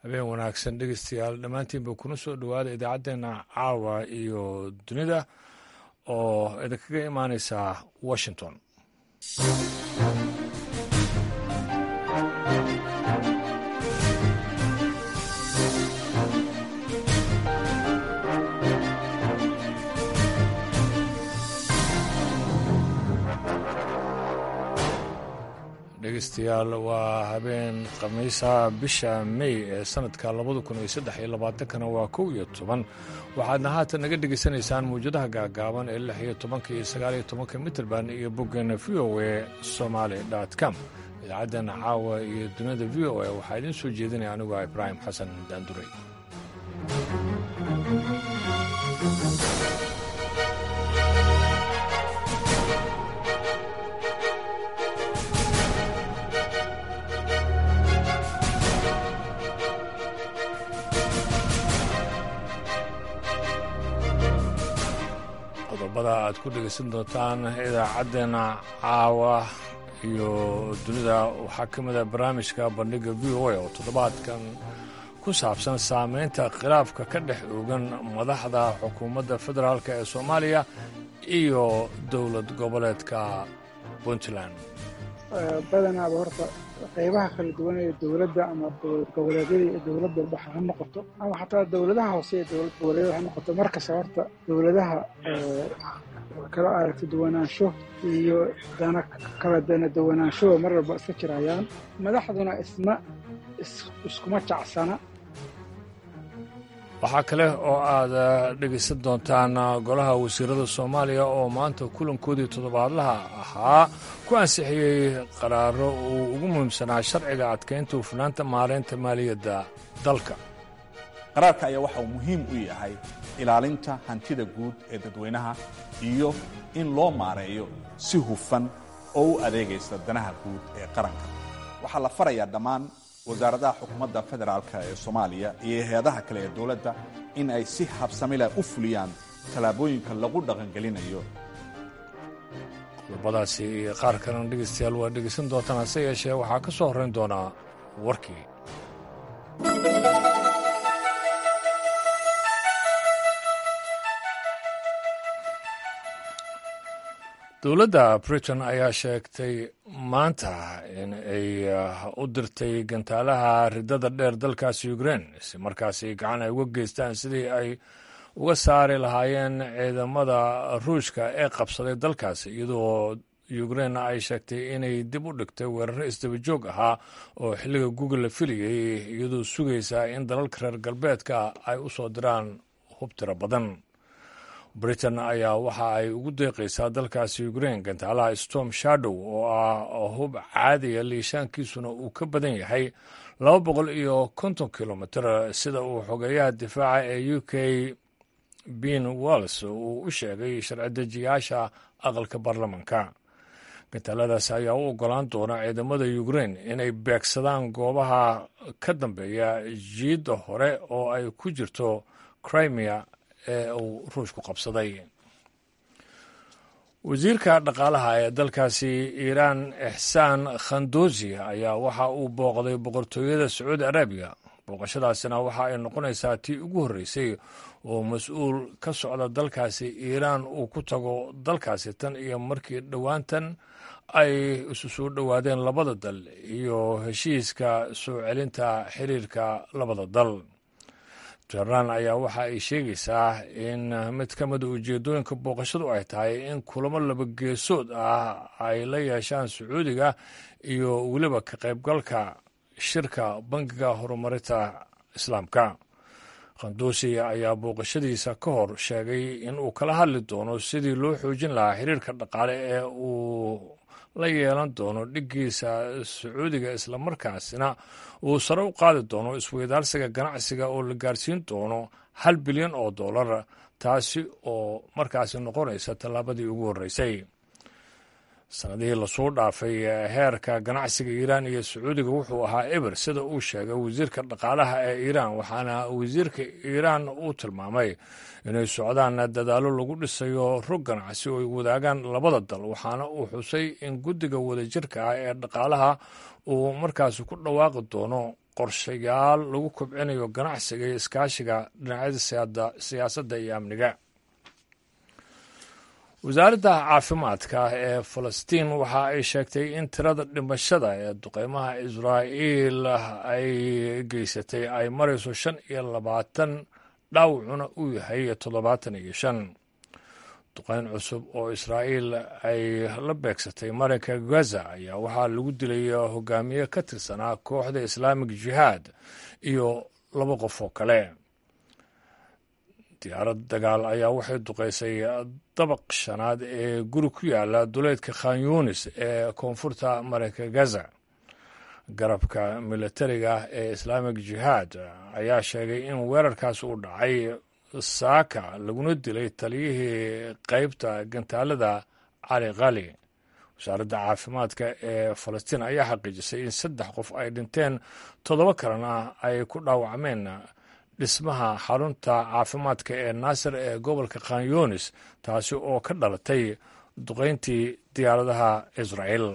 habeen wanaagsan dhegeystayaal dhammaantiinba kuna soo dhowaada idaacaddeenna caawa iyo dunida oo idinkaga imaaneysa washington dhegeystayaal waa habeen khamiisa bisha may ee sanadka labada kun iyo saddex iyo labaatankana waa kow iyo toban waxaadna haatan naga dhegeysanaysaan mawjadaha gaagaaban ee lix iyo tobanka iyo sagaal iyo tobanka mitrband iyo boggeena v o a somaali com idaacaddan caawa iyo dunida v o a waxaa idiin soo jeedinaya anigu ah ibraahim xasan daanduray qodobada aad ku dhegaysan doontaan idaacaddeena caawa iyo dunida waxaa ka mida barnaamijka bandhiga v o a oo toddobaadkan ku saabsan saameynta khilaafka ka dhex oogan madaxda xukuumadda federaalk ee soomaaliya iyo dowlad goboleedka puntland badanaaba horta qaybaha kala duwan ee dowladda ama dowlad goboleedyada iyo dowladda baxa ha noqoto ama xataa dowladaha hoose ee dowlad goboleedyada ha noqoto markasta horta dowladaha kala aragti duwanaansho iyo dana kala dana duwanaanshoba mar walba iska jirayaan madaxduna isma iskuma jacsana waxaa kale oo aad dhegaysan doontaan golaha wasiirada soomaaliya oo maanta kulankoodii toddobaadlaha ahaa ku ansixiyey qaraaro uu ugu muhiimsanaa sharciga adkaynta hufnaanta maaraynta maaliyadda dalka qaraarka ayaa waxa uu muhiim u yahay ilaalinta hantida guud ee dadweynaha iyo in loo maareeyo si hufan oo u adeegaysa danaha guud ee qaranka waxaa la farayaa dhammaan wasaaradaha xukuumadda federaalk ee soomaaliya iyo hay-adaha kale ee dowladda in ay si habsamileh u fuliyaan tallaabooyinka lagu dhaqangelinayo qodobadaasi iyo qaar kalena dhegaystayaal waa dhegaysan doontaan hase yeeshee waxaa ka soo horrayn doonaa warkii dowladda britain ayaa sheegtay maanta in ay u dirtay gantaalaha riddada dheer dalkaasi ukrain si markaasi gacan ay uga geystaan sidii ay uga saari lahaayeen ciidamada ruushka ee qabsaday dalkaasi iyadoo ukrain ay sheegtay inay dib u dhigtay weeraro isdaba joog ahaa oo xilliga google la filayay iyadoo sugaysa in dalalka reer galbeedka ay u soo diraan hub tiro badan britain ayaa waxa ay ugu deeqaysaa dalkaasi ukrain gantaalaha storm shadow oo ah hub caadiya liishaankiisuna uu ka badan yahay laba boqol iyo konton kilomitr sida uu xogeeyaha difaaca ee u k ben walls uu u sheegay sharci-dejiyaasha aqalka baarlamanka gantaaladaas ayaa u ogolaan doona ciidamada ukrain inay beegsadaan goobaha ka dambeeya jiidda hore oo ay ku jirto crimea ee uu ruushku qabsaday wasiirka dhaqaalaha ee dalkaasi iiraan ixsaan khandosi ayaa waxa uu booqday boqortooyada sacuudi arabiya booqashadaasina waxa ay noqonaysaa tii ugu horreysay oo mas-uul ka socda dalkaasi iiraan uu ku tago dalkaasi tan iyo markii dhowaantan ay isu soo dhowaadeen labada dal iyo heshiiska soo celinta xiriirka labada dal jabaan ayaa waxa ay sheegaysaa in mid ka mida ujeeddooyinka booqashadu ay tahay in kulamo laba geesood ah ay la yeeshaan sacuudiga iyo weliba ka qaybgalka shirka bangiga horumarinta islaamka khanduusi ayaa booqashadiisa ka hor sheegay in uu kala hadli doono sidii loo xoojin lahaa xiriirka dhaqaale ee uu la yeelan doono dhiggiisa sacuudiga islamarkaasina uu sare u qaadi doono isweydaarsiga ganacsiga oo la gaarsiin doono hal bilyan oo dollar taasi oo markaasi noqonaysa tallaabadii ugu horreysay sanadihii lasoo dhaafay heerka ganacsiga iiraan iyo sacuudiga wuxuu ahaa eber sida uu sheegay wasiirka dhaqaalaha ee iiraan waxaana wasiirka iiraan uu tilmaamay inay socdaan dadaallo lagu dhisayo rog ganacsi oo ay wadaagaan labada dal waxaana uu xusay in guddiga wadajirka ah ee dhaqaalaha uu markaasi ku dhawaaqi doono qorshayaal lagu kobcinayo ganacsiga iyo iskaashiga dhinacyada siyaasadda iyo amniga wasaaradda caafimaadka ee falastiin waxa ay sheegtay in tirada dhimashada ee duqeymaha israa'iil ay geysatay ay marayso shan iyo labaatan dhaawacuna uu yahay toddobaatan iyo shan duqeyn cusub oo israa'iil ay la beegsatay marinka gaza ayaa waxaa lagu dilay hogaamiye ka tirsanaa kooxda islaamig jihaad iyo laba qof oo kale diyaarad dagaal ayaa waxay duqeysay dabaq shanaad ee guri ku yaala duleedka khan yunis ee koonfurta marinka gaza garabka militariga ee islaamig jihaad ayaa sheegay in weerarkaas uu dhacay saaka laguna dilay taliyihii qeybta gantaalada cali khali wasaaradda caafimaadka ee falastiin ayaa xaqiijisay in saddex qof ay dhinteen toddoba kalena ay ku dhaawacmeen dhismaha xarunta caafimaadka ee naasir ee gobolka khan yunis taasi oo ka dhalatay duqeyntii diyaaradaha israa'iil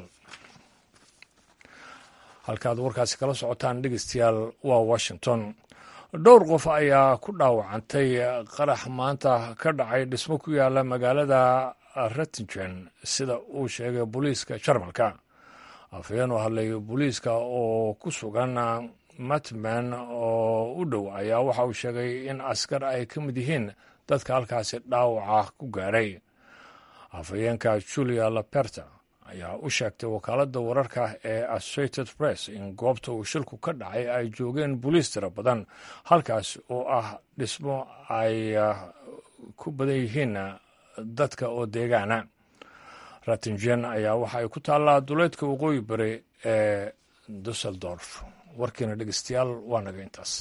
halkaad warkaasi kala socotaan dhegeystayaal waa washington dhowr qof ayaa ku dhaawacantay qarax maanta ka dhacay dhismo ku yaala magaalada rettingen sida uu sheegay booliiska jarmalka afhayeen u hadlay booliiska oo ku sugan matman oo u dhow ayaa waxa uu sheegay in askar ay ka mid yihiin dadka halkaasi dhaawaca ku gaaray afhayeenka julia laperta ayaa u sheegtay wakaaladda wararka ee associated press in goobta uu shilku ka dhacay ay joogeen booliis tiro badan halkaas oo ah dhismo ay ku badan yihiin dadka oo deegaana rattingen ayaa waxa ay ku taallaa duleedka waqooyi bari ee dusseldorf warkiina dhegeystayaal waa naga intaas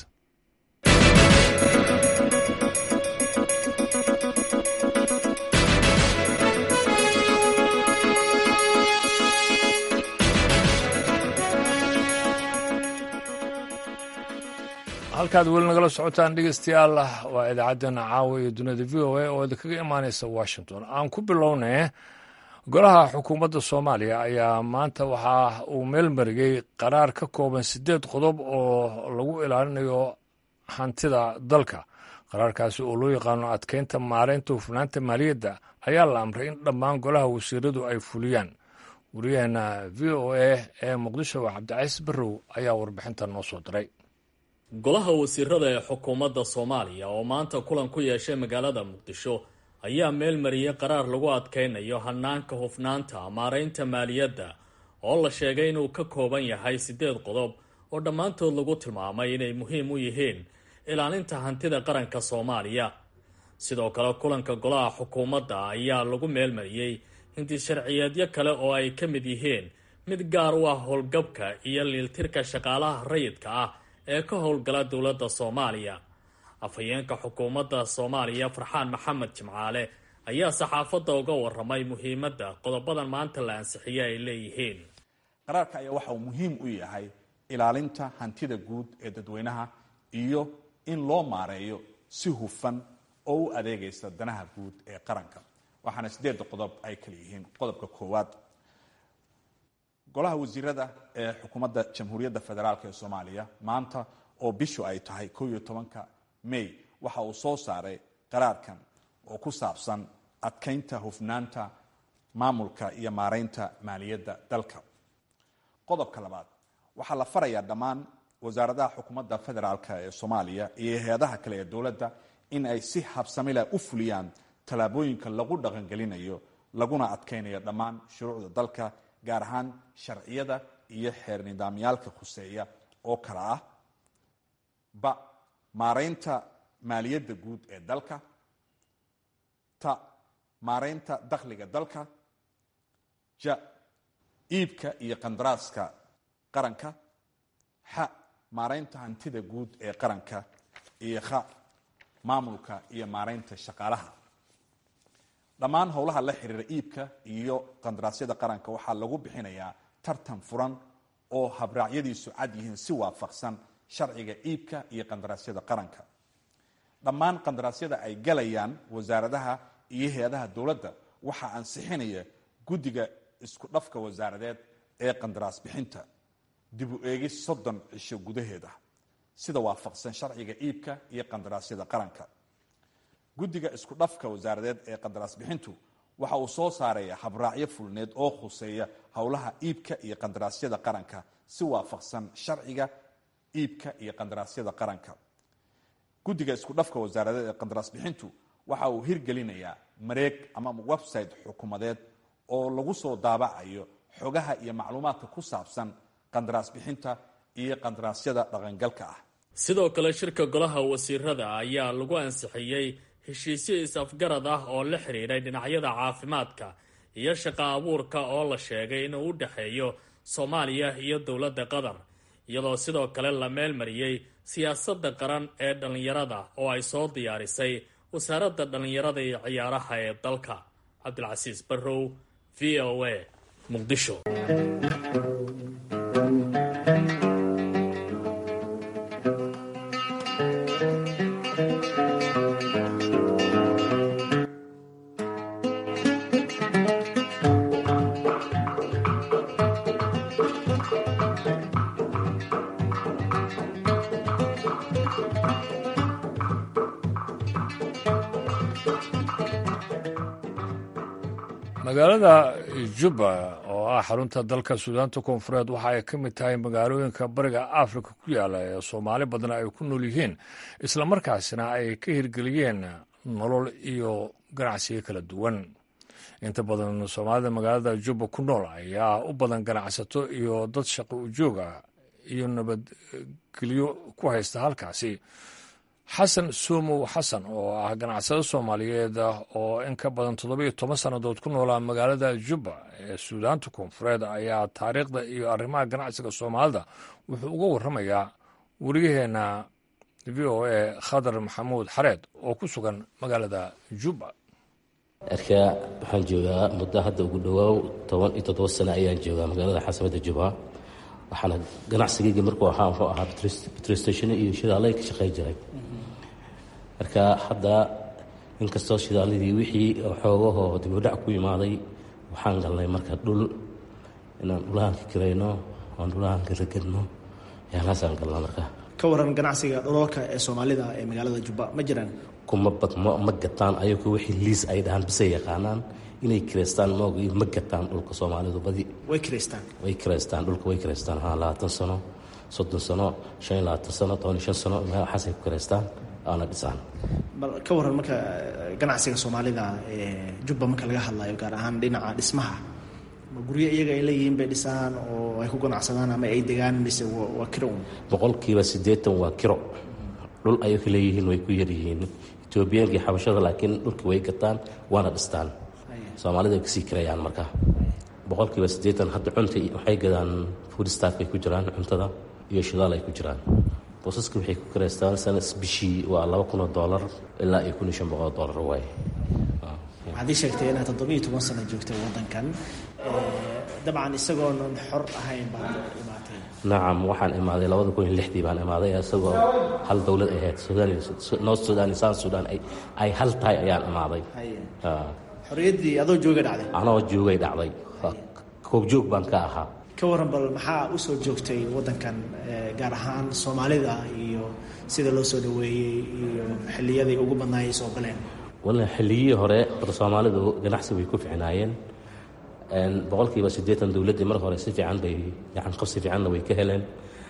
halkaad weli nagala socotaan dhegeystayaal waa idaacaddeenna caawa iyo duniyada v o a oo idinkaga imaaneysa washington aan ku bilownay golaha xukuumadda soomaaliya ayaa maanta waxa uu meel mariyey qaraar ka kooban siddeed qodob oo lagu ilaalinayo hantida dalka qaraarkaasi oo loo yaqaano adkeynta maareynta hufnaanta maaliyadda ayaa la amray in dhammaan golaha wasiiradu ay fuliyaan wariyaheena v o a ee muqdisho cabdicaiis barrow ayaa warbixinta noo soo diray golaha wasiirada ee xukuumadda soomaaliya oo maanta kulan ku yeeshay magaalada muqdisho ayaa meel mariyey qaraar lagu adkeynayo hanaanka hufnaanta maareynta maaliyadda oo la sheegay inuu ka kooban yahay siddeed qodob oo dhammaantood lagu tilmaamay inay muhiim u yihiin ilaalinta hantida qaranka soomaaliya sidoo kale kulanka golaha xukuumadda ayaa lagu meel mariyey hinti sharciyeedyo kale oo ay ka mid yihiin mid gaar u ah howlgabka iyo liiltirka shaqaalaha rayidka ah ee ka howlgala dowladda soomaaliya afhayeenka xukuumadda soomaaliya farxaan maxamed jimcaale ayaa saxaafadda uga waramay muhiimadda qodobadan maanta la ansixiye ay leeyihiin qaraarka ayaa waxa uu muhiim u yahay ilaalinta hantida guud ee dadweynaha iyo in loo maareeyo si hufan oo u adeegaysa danaha guud ee qaranka waxaana sideedda qodob ay kala yihiin qodobka koowaad golaha wasiirada ee xukuumadda jamhuuriyadda federaalk ee soomaaliya maanta oo bishu ay tahay ko iyo tobanka may waxa uu soo saaray qaraarkan oo ku saabsan adkeynta hufnaanta maamulka iyo maareynta maaliyadda dalka qodobka labaad waxaa la farayaa dhammaan wasaaradaha xukuumadda federaalk ee soomaaliya iyo hay-adaha kale ee dowladda in ay si habsamila u fuliyaan tallaabooyinka lagu dhaqangelinayo laguna adkeynayo dhammaan shuruucda dalka gaar ahaan sharciyada iyo xeer nidaamyaalka khuseeya oo kale ah ba maareynta maaliyadda guud ee dalka ta maareynta dakhliga dalka ja iibka iyo qandaraaska qaranka xa maareynta hantida guud ee qaranka iyo kha maamulka iyo maareynta shaqaalaha dhammaan howlaha la xiriira iibka iyo qandaraasyada qaranka waxaa lagu bixinayaa tartan furan oo habraacyadiisu cad yihiin si waafaqsan sharciga iibka iyo qandaraasyada qaranka dhammaan qandaraasyada ay galayaan wasaaradaha iyo hay-adaha dowladda waxaa ansixinaya guddiga isku dhafka wasaaradeed ee qandaraas bixinta dib u eegis soddon cisho gudaheed ah sida waafaqsan sharciga iibka iyo qandaraasyada qaranka guddiga isku dhafka wasaaradeed ee qandaraas bixintu waxa uu soo saaraya habraacyo fulneed oo khuseeya howlaha iibka iyo qandaraasyada qaranka si waafaqsan sharciga iibka iyo qandaraasyada qaranka guddiga isku dhafka wasaaradeed ee qandaraas bixintu waxa uu hirgelinayaa mareeg ama website xukuumadeed oo lagu soo daabacayo xogaha iyo macluumaadka ku saabsan qandaraas bixinta iyo qandaraasyada dhaqangalka ah sidoo kale shirka golaha wasiirada ayaa lagu ansixiyey heshiisyo is-afgarad ah oo la xidhiidhay dhinacyada caafimaadka iyo shaqo abuurka oo la sheegay inuu u dhexeeyo soomaaliya iyo dowladda qatar iyadoo sidoo kale la meelmariyey siyaasadda qaran ee dhallinyarada oo ay soo diyaarisay wasaaradda dhallinyarada iyo ciyaaraha ee dalka cabdilcasiis barrow v o a muqdisho magaalada jubba oo ah xarunta dalka suudaanta koonfureed waxa ay ka mid tahay magaalooyinka bariga afrika ku yaala ee soomaali badan ay ku nool yihiin islamarkaasina ay ka hirgeliyeen nolol iyo ganacsiyo kala duwan inta badan soomaalida magaalada jubba ku nool ayaa u badan ganacsato iyo dad shaqo ujooga iyo nabadgelyo ku haysta halkaasi xasan somow xasan oo ah ganacsado soomaaliyeed oo in ka badan toddobiyo toban sannadood ku noolaa magaalada jubba ee suudaanta koonfureed ayaa taariikhda iyo arrimaha ganacsiga soomaalida wuxuu uga warramayaa weriyaheena v o a khadar maxamuud xareed oo ku sugan magaalada jubba erkaa waxaan joogaa muddo hadda ugu dhowaaw toban iyo toddoba sano ayaan joogaa magaalada xasamada jubba waxaana ganacsigayga markuu ahaa wuxuu ahaa betrostation iyo shidaalay ka shaqey jiray marka hadda inkastoo shidaaladii wixii xoogahoo dibudhac ku imaaday waxaan galnay marka dhul inaan dhulahanka kirayno oan dhulahanka ragadno yaalaasaan galna marka ka waran ganacsiga dhololka ee soomaalida ee magaalada jubba ma jiraan kuma badmo ma gataan ayagu wixii liis ay dhahaan bisay yaqaanaan inay kireystaan moog ma gataan dhulka soomaalidu badi way kireystaan way kireystaan dhulka way kireystaan haa labaatan sano soddon sano shan iyo labaatan sano toban iyo shan sano waxaasay ku kireystaan aana dhisaan bal ka waran marka ganacsiga soomaalida ee jubba marka laga hadlayo gaar ahaan dhinaca dhismaha ma guryo iyaga ay leeyihiin bay dhisaan oo ay ku ganacsadaan ama ay degaan mise waa kiro un boqolkiiba siddeetan waa kiro dhul ayay ka leeyihiin way ku yaryihiin etoobiyaanka iyo xabashada laakiin dhulkii way gataan waana dhistaan soomaalida ay kasii kirayaan marka boqolkiiba siddeetan hadda cunta waxay gadaan food staffkay ku jiraan cuntada iyo shidaal ay ku jiraan boosaska waxay ku kiraystaan sanas bishii waa laba kun oo doolar ilaa iyo kun iyo shan boqol oo doolar waaye waxaad ii sheegtay inaad toddobiyo toban sano joogtay waddankan dabcan isagoonan xor ahayn baad imaatay nacam waxaan imaaday labada kun iyo lixdii baan imaaday isagoo hal dowlad ahayd north sudan iyo south sudan ay hal tahay ayaan imaaday xorriyaddii adoo jooga dhacday anoo joogay dhacday koobjoog baan ka ahaa ka waran bal maxaa u soo joogtay waddankan gaar ahaan soomaalida iyo sida loo soo dhoweeyey iyo xilliyadii ugu badnaayay soo galeen walla xilliyihii hore horta soomaalidu ganacsi way ku ficnaayeen boqolkiiba siddeetan dowladdii mar hore si fiican bay gacan qabsi fiicanna way ka heleen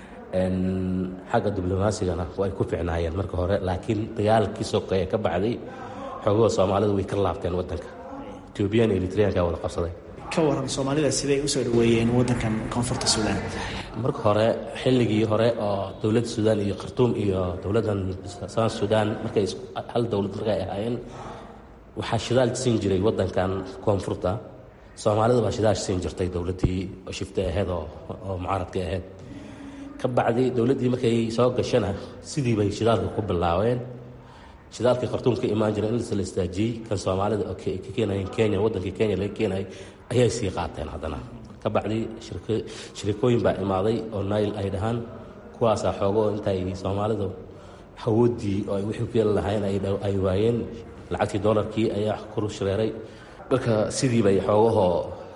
xagga diblomasigana way ku ficnaayeen marka hore laakiin dagaalkii sokeeye ka bacday xoogahoo soomaalidu way ka laabteen waddanka etoobiyaan iyo eritreanka wada qabsaday ka waran soomaalida siday usoo dhaweeyeen waddankan koonfurta suudaan marka hore xilligii hore oo dowladda suudaan iyo khartuum iyo dowladdan south suudaan markay hal dowlad markay ahaayeen waxaa shidaal siin jiray waddankan koonfurta soomaalida baa shidaal siin jirtay dowladdii oo shifta ahayd oo oo mucaaradka ahayd ka bacdi dowladdii markay soo gashana sidii bay shidaalka ku bilaabeen shidaalkii khartuum ka imaan jira in la istaajiyey kan soomaalida oo ka keenayeen kenya waddankii kenya laga keenayay ayay sii qaateen haddana ka bacdi shirikooyin baa imaaday oo nail ay dhahaan kuwaasaa xoogo intay soomaalidu hawooddii oo ay wixii ku yeeli lahaayeen ay waayeen lacagtii doolarkii ayaa kuru shareeray marka sidii bay xoogahoo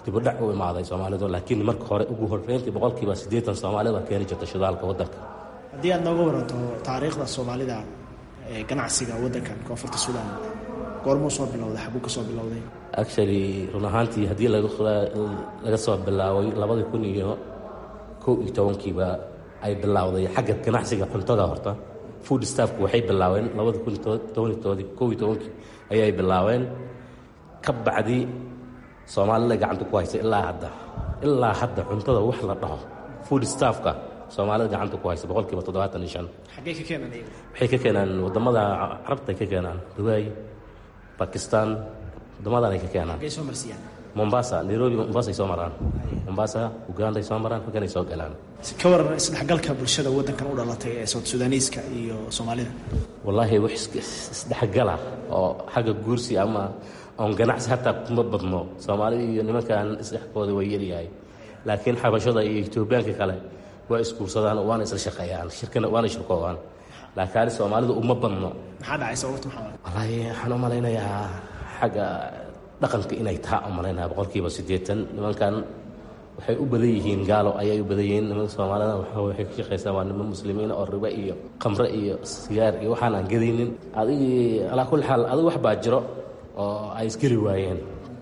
dibudhac u imaaday soomaalidu laakiin marka hore ugu horreyntii boqolkiiba siddeetan soomaalida keeni jirta shidaalka waddanka haddii aad nooga waranto taariikhda soomaalida ee ganacsiga waddankan koonfurta suudaan goormuu soo bilowday xaguu ka soo bilowday actually run ahaantii haddii laga soo bilaabay labadii kun iyo kow iyo tobankiiba ay bilowday xagga ganacsiga cuntada horta food staffku waxay bilaabeen labada kun tobantoodii kow iyo tobankii ayay bilaabeen ka bacdi soomaalida gacanta ku haysa ilaa hadda ilaa hadda cuntada wax la dhaho food staffka soomaalida gacanta ku haysa boqolkiiba toddobaatan iyo shan xaggee ka keenan iyaga waxay ka keenaan waddamada carabta ay ka keenaan dubai bakistan waddamadan ay ka keenaan xaggee soo marsiyaan mombasa nairobi mombasa ay soo maraan mombasa uganda ay soo maraan halkan ay soo galaan ka waran isdhexgalka bulshada waddankan u dhalatay ee sout sudaaniiska iyo soomaalida wallaahi wax isdhexgala oo xagga guursi ama oon ganacsi hataa kuma badno soomaalida iyo nimankan isdhexkooda way yaryahay laakiin xabashada iyo etoobiyaanka kale waa isguursadaan waana isla shaqeeyaan shirkana waana shirkoodaan laakiin soomaalida uma badno maxaa dhacay sababta maxaa wallaahi waxaan u malaynayaa xagga dhaqanka inay taha u malaynaya boqolkiiba siddeetan nimankan waxay u badan yihiin gaalo ayay u badan yihiin nimanka soomaalida waxay ka shaqaysaa waa niman muslimiin oo ribe iyo khamre iyo sigaar iyo waxaan aan gadaynin adigii alaa kulli xaal adig wax baa jiro oo ay isgeli waayeen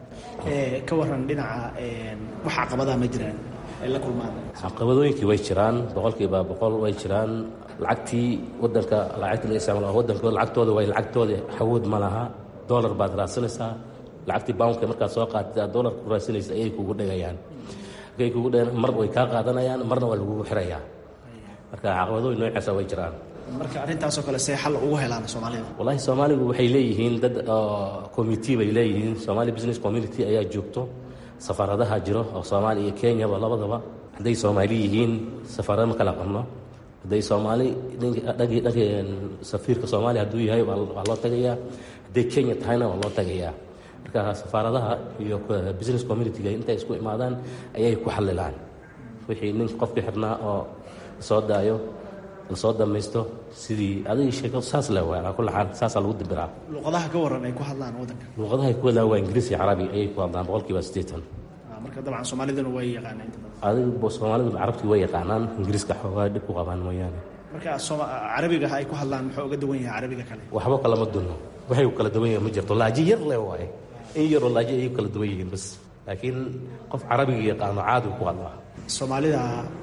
ka waran dhinaca wax caqabadaa ma jiraan ay la kulmaan caqabadooyinkii way jiraan boqolkiiba boqol way jiraan lacagtii wadanka lacagta laga isticmaalo wadanka lacagtooda way lacagtooda xawood ma laha dollar baad raadsanaysaa lacagtii boundka markaad soo qaatid dollar ku raadsanaysa ayay kugu dhigayaan markay kugu dhigaan mar way kaa qaadanayaan marna waa lagugu xirayaa marka caqabadooyin noocaasa way jiraan marka arrintaasoo kale see xal ugu helaan soomaalida wallaahi soomaaligu waxay leeyihiin dad committee bay leeyihiin somali business community ayaa joogto safaaradaha jiro oo soomaaliya iyo kenyaba labadaba hadday soomaali yihiin safaarada ma kala qabno hadday soomaali dhankii dhankii safiirka soomaaliya hadduu yahay waa loo tagayaa hadday kenya tahayna waa loo tagayaa marka safaaradaha iyo business community-ga intay isku imaadaan ayay ku xalilaan wixii nin qofkii xirnaa oo soo daayo lasoo dhamaysto sidii adig sheeko saas le waa alaa kulli xaal saasaa lagu dibiraa luqadaha ka waran ay ku hadlaan waddanka luuqadaha ay ku hadlaan waa ingiriis iyo carabi ayay ku hadlaan boqolkiiba siddeetan marka dabcan soomaaliduna way yaqaaneen adig soomaalidu carabtii way yaqaanaan ingiriiska xoogaa dhib ku qabaan mooyaane marka carabiga ay ku hadlaan muxuu uga duwan yahay carabiga kale waxba kalama dunno waxay kala duwan yihiin ma jirto laaji yar le waaye in yaroo laaji ayay kala duwan yihiin bas laakiin qof carabiga yaqaano caadi ku hadlaa soomaalida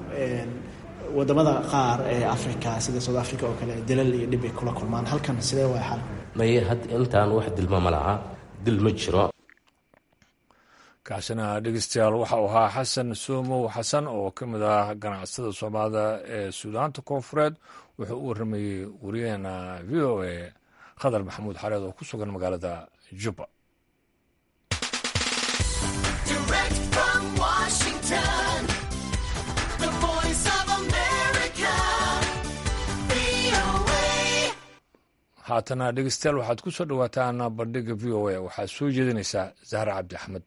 wadamada qaar ee africa sida south africa oo kale dilal iyo dhib ay kula kulmaan halkan sidee waa xal maye had intaan wax dilma ma laha dil ma jiro kaasina dhegeystayaal waxa uu ahaa xasan soomow xasan oo ka mid ah ganacsada soomaalida ee suudaanta koonfureed wuxuu u warramayey wariyaheena v o a khadar maxamuud xareed oo ku sugan magaalada jubba haatana dhegeystayaal waxaad ku soo dhowaataan bandhiga v o a waxaad soo jeedinaysaa zahra cabdi axmed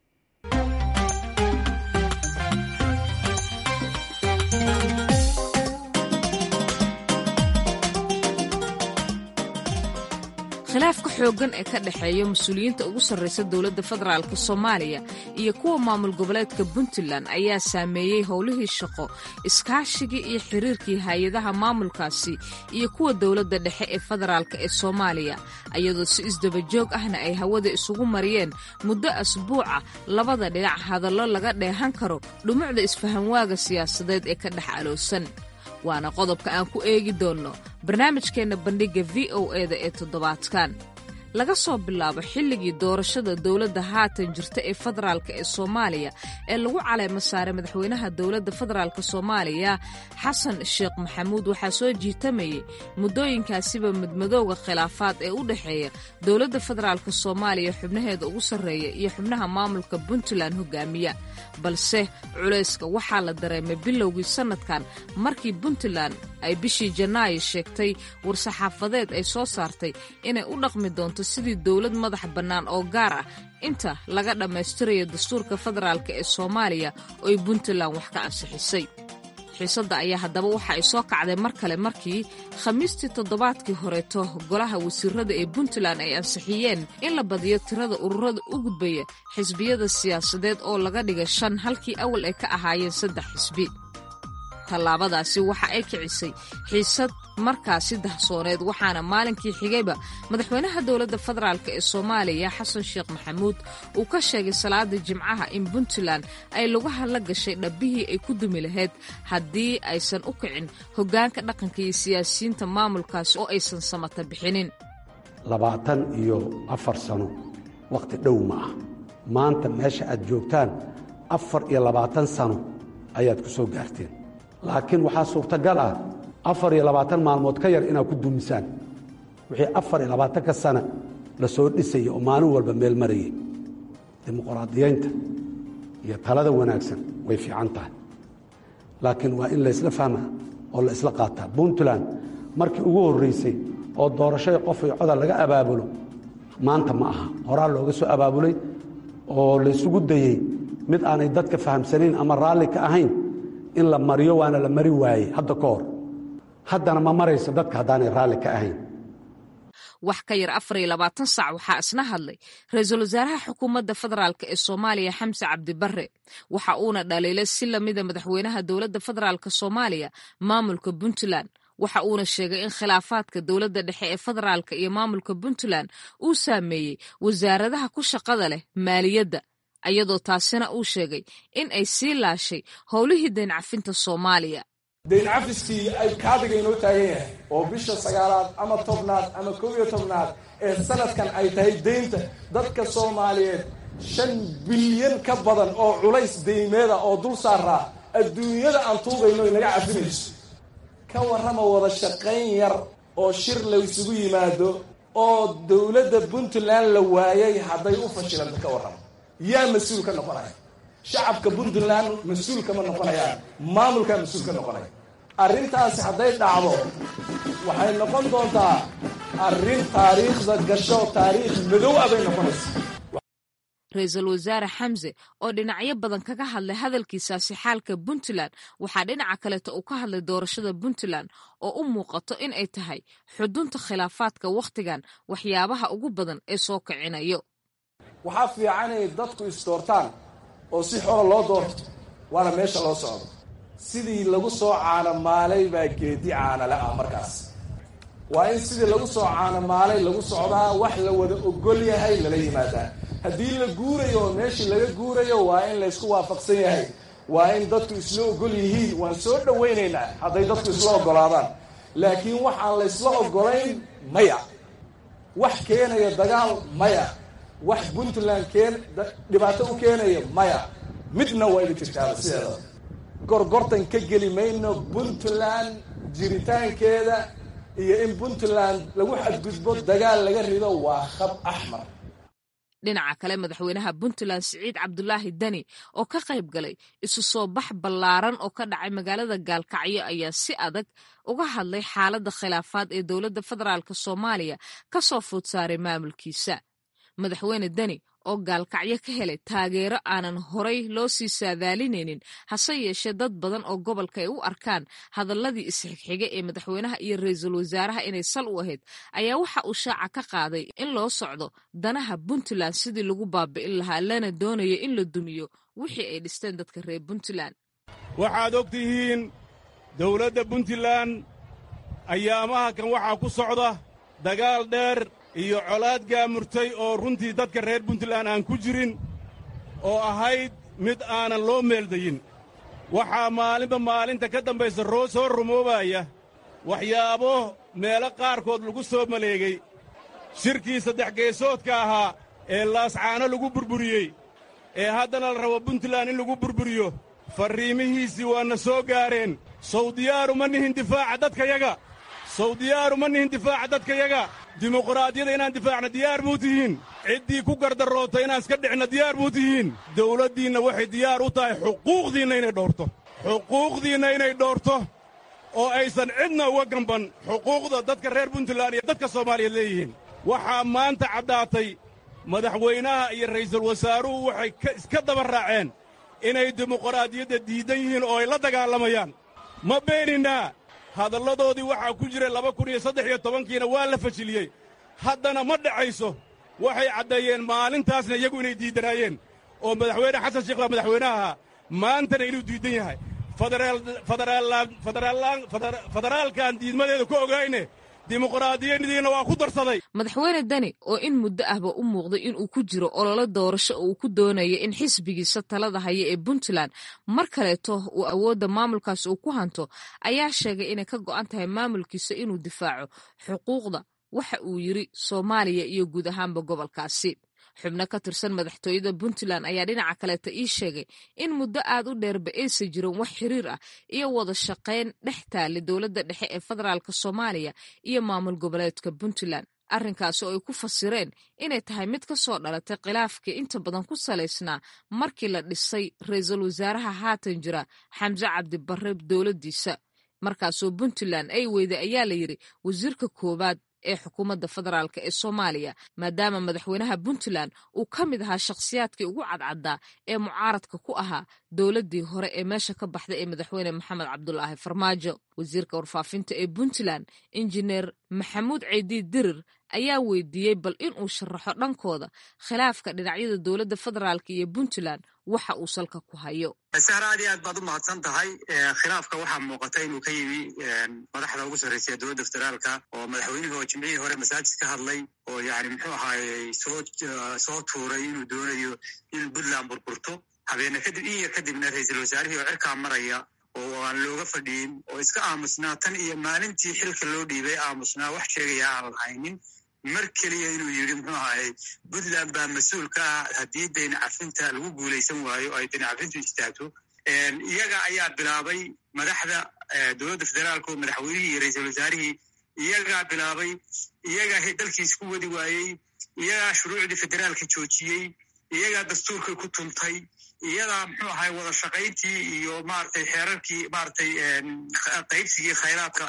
khilaafka xooggan ee ka dhexeeya mas-uuliyiinta ugu sarraysa dowladda federaalk soomaaliya iyo kuwa maamul goboleedka puntland ayaa saameeyey howlihii shaqo iskaashigii iyo xiriirkii hay-adaha maamulkaasi iyo kuwa dowladda dhexe ee federaalk ee soomaaliya iyadoo si isdabajoog ahna ay hawada isugu mariyeen muddo asbuuca labada dhinac hadallo laga dheehan karo dhumucda isfahanwaaga siyaasadeed ee ka dhex aloosan waana qodobka aan ku eegi doonno barnaamijkeenna bandhigga v o e da ee toddobaadkan laga soo bilaabo xilligii doorashada dowladda haatan jirta ee federaalk ee soomaaliya ee lagu caleemo saaray madaxweynaha dowladda federaalk soomaaliya xasan sheekh maxamuud waxaa soo jiitamayay muddooyinkaasiba midmadowga khilaafaad ee u dhexeeya dowladda federaalk soomaaliya xubnaheeda ugu sarreeya iyo xubnaha maamulka puntland hogaamiya balse culayska waxaa la dareemay bilowgii sannadkan markii puntland ay bishii janaayo sheegtay war-saxaafadeed ay soo saartay inay u dhaqmi doonto sidii dowlad madax bannaan oo gaar ah inta laga dhammaystirayo dastuurka federaalk ee soomaaliya oo ay puntland wax ka ansixisay xiisadda ayaa haddaba waxa ay soo kacday mar kale markii khamiistii toddobaadkii horeeto golaha wasiirada ee puntland ay ansixiyeen in la badiyo tirada ururada u gudbaya xisbiyada siyaasadeed oo laga dhiga shan halkii awal ay ka ahaayeen saddex xisbi tallaabadaasi waxa ay kicisay xiisad markaasi dahsooneed waxaana maalinkii xigayba madaxweynaha dowladda federaalk ee soomaaliya xasan sheekh maxamuud uu ka sheegay salaada jimcaha in puntland ay lugaha la gashay dhabbihii ay ku dumi lahayd haddii aysan u kicin hoggaanka dhaqanka iyo siyaasiyiinta maamulkaasi oo aysan samata bixinin labaatan iyo afar sano wakhti dhow ma ah maanta meesha aad joogtaan afar iyo labaatan sano ayaad ku soo gaarteen laakiin waxaa suurtagal ah afar iyo labaatan maalmood ka yar inaad ku dumisaan wixii afar iyo labaatanka sana la soo dhisaya oo maalin walba meel marayay dimuqraadiyaynta iyo talada wanaagsan way fiican tahay laakiin waa in laysla fahmaa oo la isla qaataa puntland markii ugu horraysay oo doorashada qof iyo codal laga abaabulo maanta ma aha horaa looga soo abaabulay oo laysugu dayey mid aanay dadka fahamsanayn ama raalli ka ahayn in la mariyo waana la mari waayey hadda ka hor haddana ma marayso dadka haddaanay raalli ka ahayn wax ka yar afar iyo labaatan sac waxaa isna hadlay ra-iisul wasaaraha xukuumadda federaalk ee soomaaliya xamse cabdibarre waxa uuna dhaliilay si lamida madaxweynaha dowladda federaalk soomaaliya maamulka puntland waxa uuna sheegay in khilaafaadka dowladda dhexe ee federaalka iyo maamulka puntland uu saameeyey wasaaradaha ku shaqada leh maaliyadda ayadoo taasina uu sheegay in ay sii laashay howlihii dayncafinta soomaaliya dayncafiskii ay kaadiga inoo taagan yahay oo bisha sagaalaad ama tobnaad ama koob iyo tobnaad ee sanadkan ay tahay deynta dadka soomaaliyeed shan bilyan ka badan oo culays deymeeda oo dul saaraa adduunyada aan tuugayno inaga cafinayso ka warrama wada shaqayn yar oo shir laysugu yimaado oo dowladda puntland la waayay hadday u fashilanta ka warrama yaa mas-uul ka noqonaya shacabka puntland mas-uul kama noqonayaan maamulkaa mas-uul ka noqonaya arrintaasi hadday dhacdo waxay noqon doontaa arrin taariikhda gasho taariikh madow ah bay noqonaysa ra-iisul wasaare xamse oo dhinacyo badan kaga hadlay hadalkiisaasi xaalka puntland waxaa dhinaca kaleeta uu ka hadlay doorashada puntland oo u muuqato in ay tahay xudunta khilaafaadka wakhtigan waxyaabaha ugu badan ee soo kicinayo waxaa fiican inay dadku isdoortaan oo si xora loo doorto waana meesha loo socdo sidii lagu soo caanamaalay baa geedi caanale ah markaas waa in sidii lagu soo caanamaalay lagu socdaa wax la wada ogol yahay lala yimaadaa haddii la guurayo oo meeshii laga guurayo waa in laysku waafaqsan yahay waa in dadku isla ogol yihiin waan soo dhowaynaynaa hadday dadku isla ogolaadaan laakiin waxaan laysla ogolayn maya wax keenaya dagaal maya wax puntland keen dhibaato u keenaya maya midna waa ina jirtaaba sideeda gorgortan ka geli mayno puntland jiritaankeeda iyo in puntland lagu xadgudbo dagaal laga rido waa khab axmar dhinaca kale madaxweynaha puntland siciid cabdulaahi deni oo ka qayb galay isu soo bax ballaaran oo ka dhacay magaalada gaalkacyo ayaa si adag uga hadlay xaaladda khilaafaad ee dowladda federaalk soomaaliya ka soo food saaray maamulkiisa madaxweyne deni oo gaalkacyo ka helay taageero aanan horay loo sii saadaalinaynin hase yeeshee dad badan oo gobolka ay u arkaan hadalladii isxigxiga ee madaxweynaha iyo ra-iisul wasaaraha inay sal u ahayd ayaa waxa uu shaaca ka qaaday in loo socdo danaha puntland sidii lagu baabi'in lahaa lana doonayo in la dumiyo wixii ay dhisteen dadka reer puntland waxaad og tihiin dowladda puntland ayaamaha kan waxaa ku socda dagaal dheer iyo colaad gaamurtay oo runtii dadka reer puntland aan ku jirin oo ahayd mid aanan loo meeldayin waxaa maalinba maalinta ka dambaysa roo soo rumoobaya waxyaabo meelo qaarkood lagu soo maleegay shirkii saddex geesoodka ahaa ee laascaano lagu burburiyey ee haddana la rabo puntland in lagu burburiyo farriimihiisii waana soo gaareen sawdiyaaru ma nihin difaaca dadkayaga sawdiyaaru ma nihin difaaca dadkayaga dimuqraadiyada inaan difaacna diyaar muu tihiin ciddii ku gardaroota inaan iska dhicna diyaar muu tihiin dawladdiinna waxay diyaar u tahay xuquuqdiinna inay dhoorto xuquuqdiinna inay dhoorto oo aysan cidna uga gamban xuquuqda dadka reer puntland iyo dadka soomaaliyeed leeyihiin waxaa maanta caddaatay madaxweynaha iyo ra'iisul wasaaruhu waxay iska daba raaceen inay dimuqraadiyadda diidan yihiin oo ay la dagaalamayaan ma beeninaa hadalladoodii waxaa ku jira laba kun iyo saddex iyo tobankiina waa la fashiliyey haddana ma dhacayso waxay caddeeyeen maalintaasna iyagu inay diiddanaayeen oo madaxweyne xasan sheekh baa madaxweynaha ahaa maantana inuu diiddan yahay federaalkan diidmadeeda ku ogayne dimuqraadiyadiina waa ku darsaday madaxweyne deni oo in muddo ahba u muuqday inuu ku jiro ololo doorasho oo uu ku doonayo in xisbigiisa talada haya ee puntland mar kaleeto uu awoodda maamulkaas uu ku hanto ayaa sheegay inay ka go'an tahay maamulkiisa inuu difaaco xuquuqda waxa uu yiri soomaaliya iyo guud ahaanba gobolkaasi xubno ka tirsan madaxtooyada puntland ayaa dhinaca kaleeta ii sheegay in muddo aad u dheerba aysa jirin wax xiriir ah iyo wada shaqayn dhex taali dowladda dhexe ee federaalk soomaaliya iyo maamul goboleedka puntland arrinkaasi oo ay ku fasireen inay tahay mid ka soo dhalatay khilaafkii inta badan ku salaysnaa markii la dhisay ra-iisul wasaaraha haatan jira xamse cabdibarre dowladdiisa markaasoo puntland ay weyday ayaa la yidhi wasiirka koowaad ee xukuumadda federaalk ee soomaaliya maadaama madaxweynaha puntland uu ka mid ahaa shakhsiyaadkii ugu cadcaddaa ee mucaaradka ku ahaa dowladdii hore ee meesha ka baxday ee madaxweyne maxamed cabdulaahi farmaajo wasiirka warfaafinta ee puntland injineer maxamuud ceydiid dirir ayaa weydiiyey bal inuu sharaxo dhankooda khilaafka dhinacyada dowladda federaalk iyo puntland waxa uu salka ku hayo sahra aad iyo aad baad u mahadsan tahay khilaafka waxaa muuqata inuu ka yimi madaxda ugu sarreysa ee dowladda federaalka oo madaxweynihii oo jimcihii hore masaajid ka hadlay oo yani muxuu ahaayey soo soo tuuray inuu doonayo in puntland burburto habeene kadib in yar kadibna ra-iisul wasaarihii oo cirkaa maraya oo aan looga fadhiyin oo iska aamusnaa tan iyo maalintii xilka loo dhiibay aamusnaa wax sheegaya aan lahaynin mar keliya inuu yidhi muxuu ahaayey puntland baa mas-uul ka ah haddii dayn cafinta lagu guulaysan waayo ay dayn cafintu istaagto iyaga ayaa bilaabay madaxda dowladda federaalka oo madaxweynihii iyo ra-iisul wasaarihii iyagaa bilaabay iyagaa dalkiis ku wadi waayey iyagaa shuruucdii federaalka joojiyey iyagaa dastuurka ku tuntay iyadaa muxuu ahay wada shaqayntii iyo maratay xeerarkii maratay qaybsigii khayraadka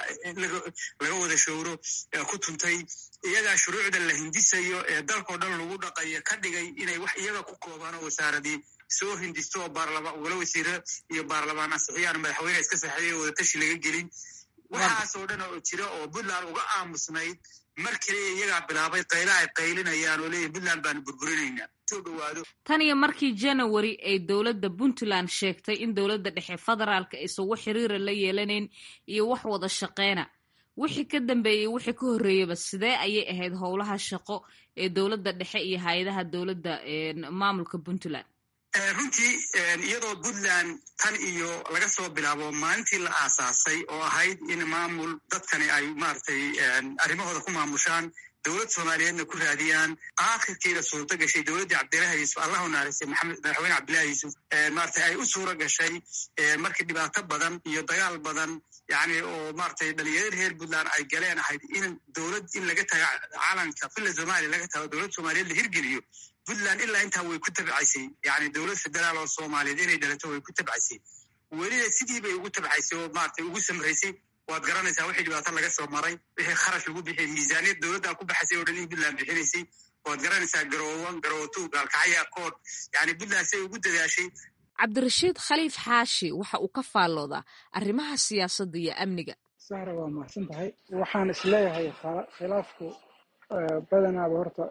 laga wada showro ku tuntay iyagaa shuruucda la hindisayo ee dalkao dhan lagu dhaqayo ka dhigay inay wax iyaga ku koobaan oo wasaaradii soo hindisto oo baarlamaan wala wasiiro iyo baarlamaan ansixiyaan madaxweyne iska saxeeya wadatashi laga gelin waxaasoo dhan oo jira oo puntland uga aamusnayd mar kaliya iyagaa bilaabay qayla ay qaylinayaan oo leeyihin puntland baanu burburinaynaa soo dhawaado tan iyo markii january ay dowladda puntland sheegtay in dowladda dhexe federaalka aysan wax xiriira la yeelanayn iyo wax wada shaqeyna wixii ka dambeeyey wixii ka horreeyaba sidee ayay ahayd howlaha shaqo ee dowladda dhexe iyo hay-adaha dowladda maamulka puntland runtii iyadoo puntland tan iyo laga soo bilaabo maalintii la aasaasay oo ahayd in maamul dadkani ay maratay arrimahooda ku maamushaan dowlad soomaaliyeedna ku raadiyaan aakhirkiina suurto gashay dowladdii cabdillahi yuusuf allahu naaristay maxamed madaxweyne cabdillahi yuusuf maratay ay u suuro gashay markii dhibaato badan iyo dagaal badan yani oo maratay dhalinyarada reer puntland ay galeen ahayd in dowlad in laga tago calanka villa somalia laga tago dowlad soomaaliyeed la hirgeliyo puntland ilaa intaa way ku tabcaysay yani dowlad federaal oo soomaaliyeed inay dhalato way ku tabcaysay welina sidii bay ugu tabcaysay oo maratay ugu samraysay waad garanaysaa wixii dhibaato laga soo maray wixii kharash lagu bixiyay miisaaniyad dowladdaa ku baxaysay oo dhan in puntland bixinaysay waad garanaysaa garoowan garooto gaalkacya kood yani puntland siay ugu dadaashay cabdirashiid khaliif xaashi waxa uu ka faalloodaa arrimaha siyaasadda iyo amniga sahra waa mahadsan tahay waxaan isleeyahay khilaafku badanaaba horta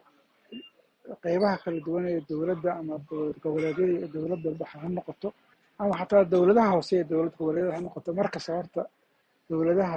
qeybaha kala duwan ee dowladda ama dowlad goboleedyada iyo dowladda baxa ha noqoto ama xataa dowladaha hoose ee dowlad goboleedyada ha noqoto markasta horta dowladaha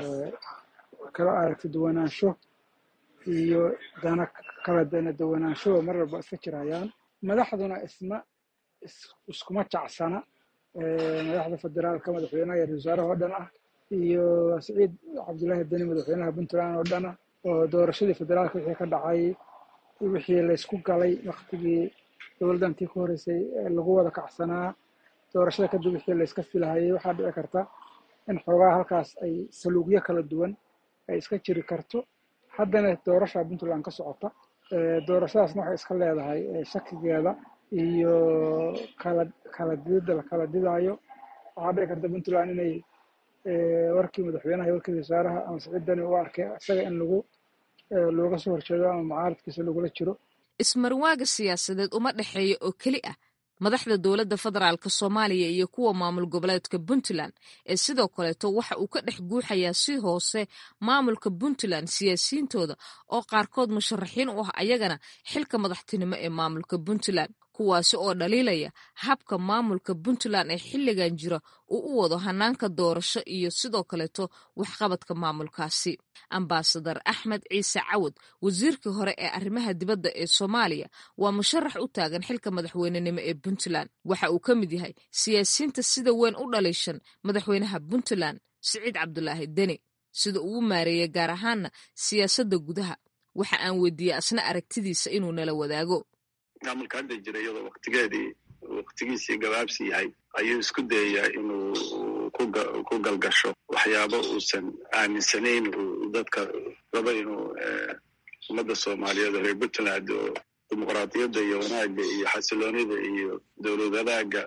kala aragti duwanaansho iyo dana kala dana duwanaanshoba mar walba iska jirayaan madaxduna isma iskuma jacsana madaxda federaalka madaxweynaha iyo ra-isul wasaaraha oo dhan ah iyo siciid cabdullaahi deni madaxweynaha puntland oo dhan ah oo doorashadii federaalka wixii ka dhacay wixii laysku galay waktigii dowladdantii ka horreysay lagu wada kacsanaa doorashada kadib wixii layska filahayay waxaa dhici karta in xoogaa halkaas ay saluugyo kala duwan ay iska jiri karto haddana doorasha puntland ka socota doorashadaasna waxay iska leedahay shakigeeda iyo kala kala didida la kala didaayo waxaa dhici karta puntland inay warkii madaxweynaha iyo warkii wasaaraha ama siciid dani u arkay isaga in lagu looga soo horjeedo ama mucaaradkiisa lagula jiro ismarwaaga siyaasadeed uma dhexeeya oo keli ah madaxda dowladda federaalk soomaaliya iyo kuwa maamul goboleedka puntland ee sidoo kaleeto waxa uu ka dhex guuxayaa si hoose maamulka puntland siyaasiyiintooda oo qaarkood musharaxiin u ah ayagana xilka madaxtinimo ee maamulka puntland kuwaasi oo dhaliilaya habka maamulka puntland ee xilligan jira uu u wado hanaanka doorasho iyo sidoo kaleeto waxqabadka maamulkaasi ambasadar axmed ciise cawad wasiirkii hore ee arrimaha dibadda ee soomaaliya waa musharax u taagan xilka madaxweynenimo ee puntland waxa uu ka mid yahay siyaasiyiinta sida weyn u dhaliishan madaxweynaha puntland siciid cabdulaahi deni sida uu u maareeyay gaar ahaanna siyaasadda gudaha waxa aan weydiiyey asna aragtidiisa inuu nala wadaago maamulka hadda jira iyadoo waktigeedii waktigiisii gabaabsi yahay ayuu isku dayayaa inuu ku galgasho waxyaabo uusan aaminsanayn uu dadka rabo inuu ummadda soomaaliyeed oo reer puntland oo dimuqraadiyadda iyo wanaagga iyo xasiloonida iyo dowlad wadaagga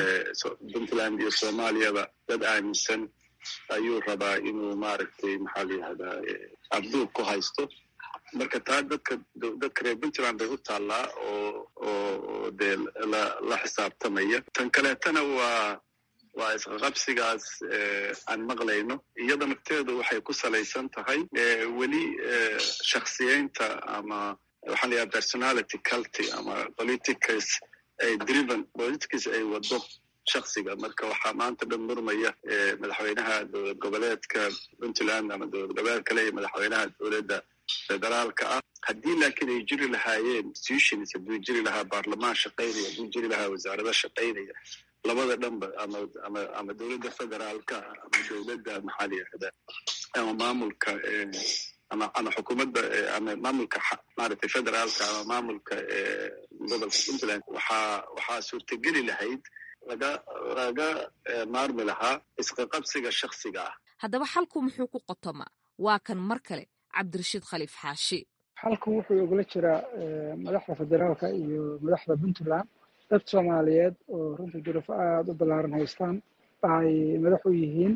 puntland iyo soomaaliyaba dad aaminsan ayuu rabaa inuu maaragtay maxaa la yihahdaa abduub ku haysto marka taa dadka dadka reer puntland bay u taallaa oo oo dee la la xisaabtamaya tan kaleetana waa waa isqaqabsigaas aan maqlayno iyada nafteedu waxay ku salaysan tahay weli shaksiyeynta ama waxaa la yidhaha personality culty ama politicals ay driven politics ay wado shaksiga marka waxaa maanta dhan murmaya madaxweynaha dowlad goboleedka puntland ama dowlad goboleed kale iyo madaxweynaha dowladda federaalka ah haddii laakiin ay jiri lahaayeen institutions hadduu jiri lahaa baarlamaan shaqaynaya hadduu jiri lahaa wasaarado shaqaynaya labada dhanba ama ama ama dowladda federaalka ama dowladda maxaa la yihahdaa ama maamulka ama ama xukuumadda ama maamulka maaragtay federaalka ama maamulka gobolka puntland waxaa waxaa suurtageli lahayd laga laga maarmi lahaa isqaqabsiga shaksiga ah haddaba xalku muxuu ku qotomaa waa kan mar kale cabdirashiid khaliif xaashi xalku wuxuu ogla jiraa madaxda federaalka iyo madaxda puntland dad soomaaliyeed oo runtii duruufo aada u ballaaran haystaan ay madax u yihiin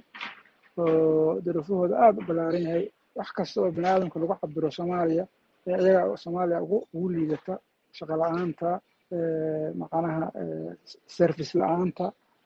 oo duruufahooda aada u ballaaran yahay wax kasta oo bini aadamka lagu cabiro soomaaliya ee iyaga soomaaliya ugu ugu liidata shaqo la-aanta macnaha service la-aanta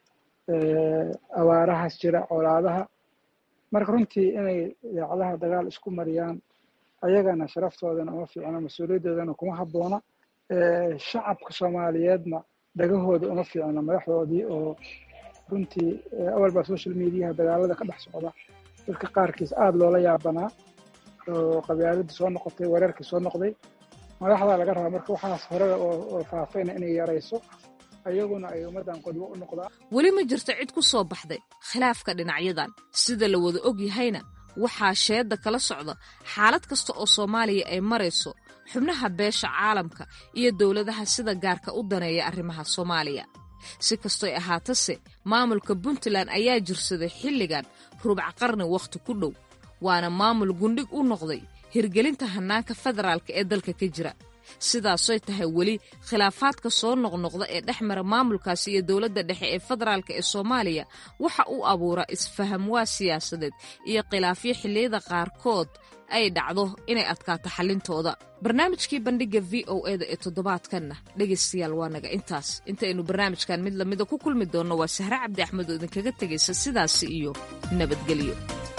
awaarahaas jira colaadaha marka runtii inay idaacadaha dagaal isku mariyaan ayagana sharaftoodana uma fiicno mas-uuliyadoodana kuma habboona shacabka soomaaliyeedna dhagahooda uma fiicno madaxdoodii oo runtii awalbaa social mediaha dagaalada ka dhex socda dadka qaarkiis aada loola yaabanaa oo qabyaaladii soo noqotay weerarkii soo noqday madaxdaa laga rabaa marka waxaas horeda oo faafayna inay yarayso ayaguna ay ummaddan qodwo u noqdaan weli ma jirto cid ku soo baxday khilaafka dhinacyadan sida la wada og yahayna waxaa sheedda kala socda xaalad kasta oo soomaaliya ay marayso xubnaha beesha caalamka iyo dowladaha sida gaarka u daneeya arrimaha soomaaliya si kastoy ahaatase maamulka puntland ayaa jirsaday xilligan rubc qarni wakhti ku dhow waana maamul gundhig u noqday hirgelinta hannaanka federaalka ee dalka ka jira sidaasoy tahay weli khilaafaadka soo noqnoqda ee dhex mara maamulkaasi iyo dowladda dhexe ee federaalk ee soomaaliya waxa uu abuuraa isfahamwaa siyaasadeed iyo khilaafyo xilliyada qaarkood ay dhacdo inay adkaato xallintooda barnaamijkii bandhigga v o eda ee toddobaadkanna dhegaystayaal waa naga intaas intaynu barnaamijkan mid lamida ku kulmi doonno waa sahre cabdi axmed oo idinkaga tegaysa sidaasi iyo nabadgelyo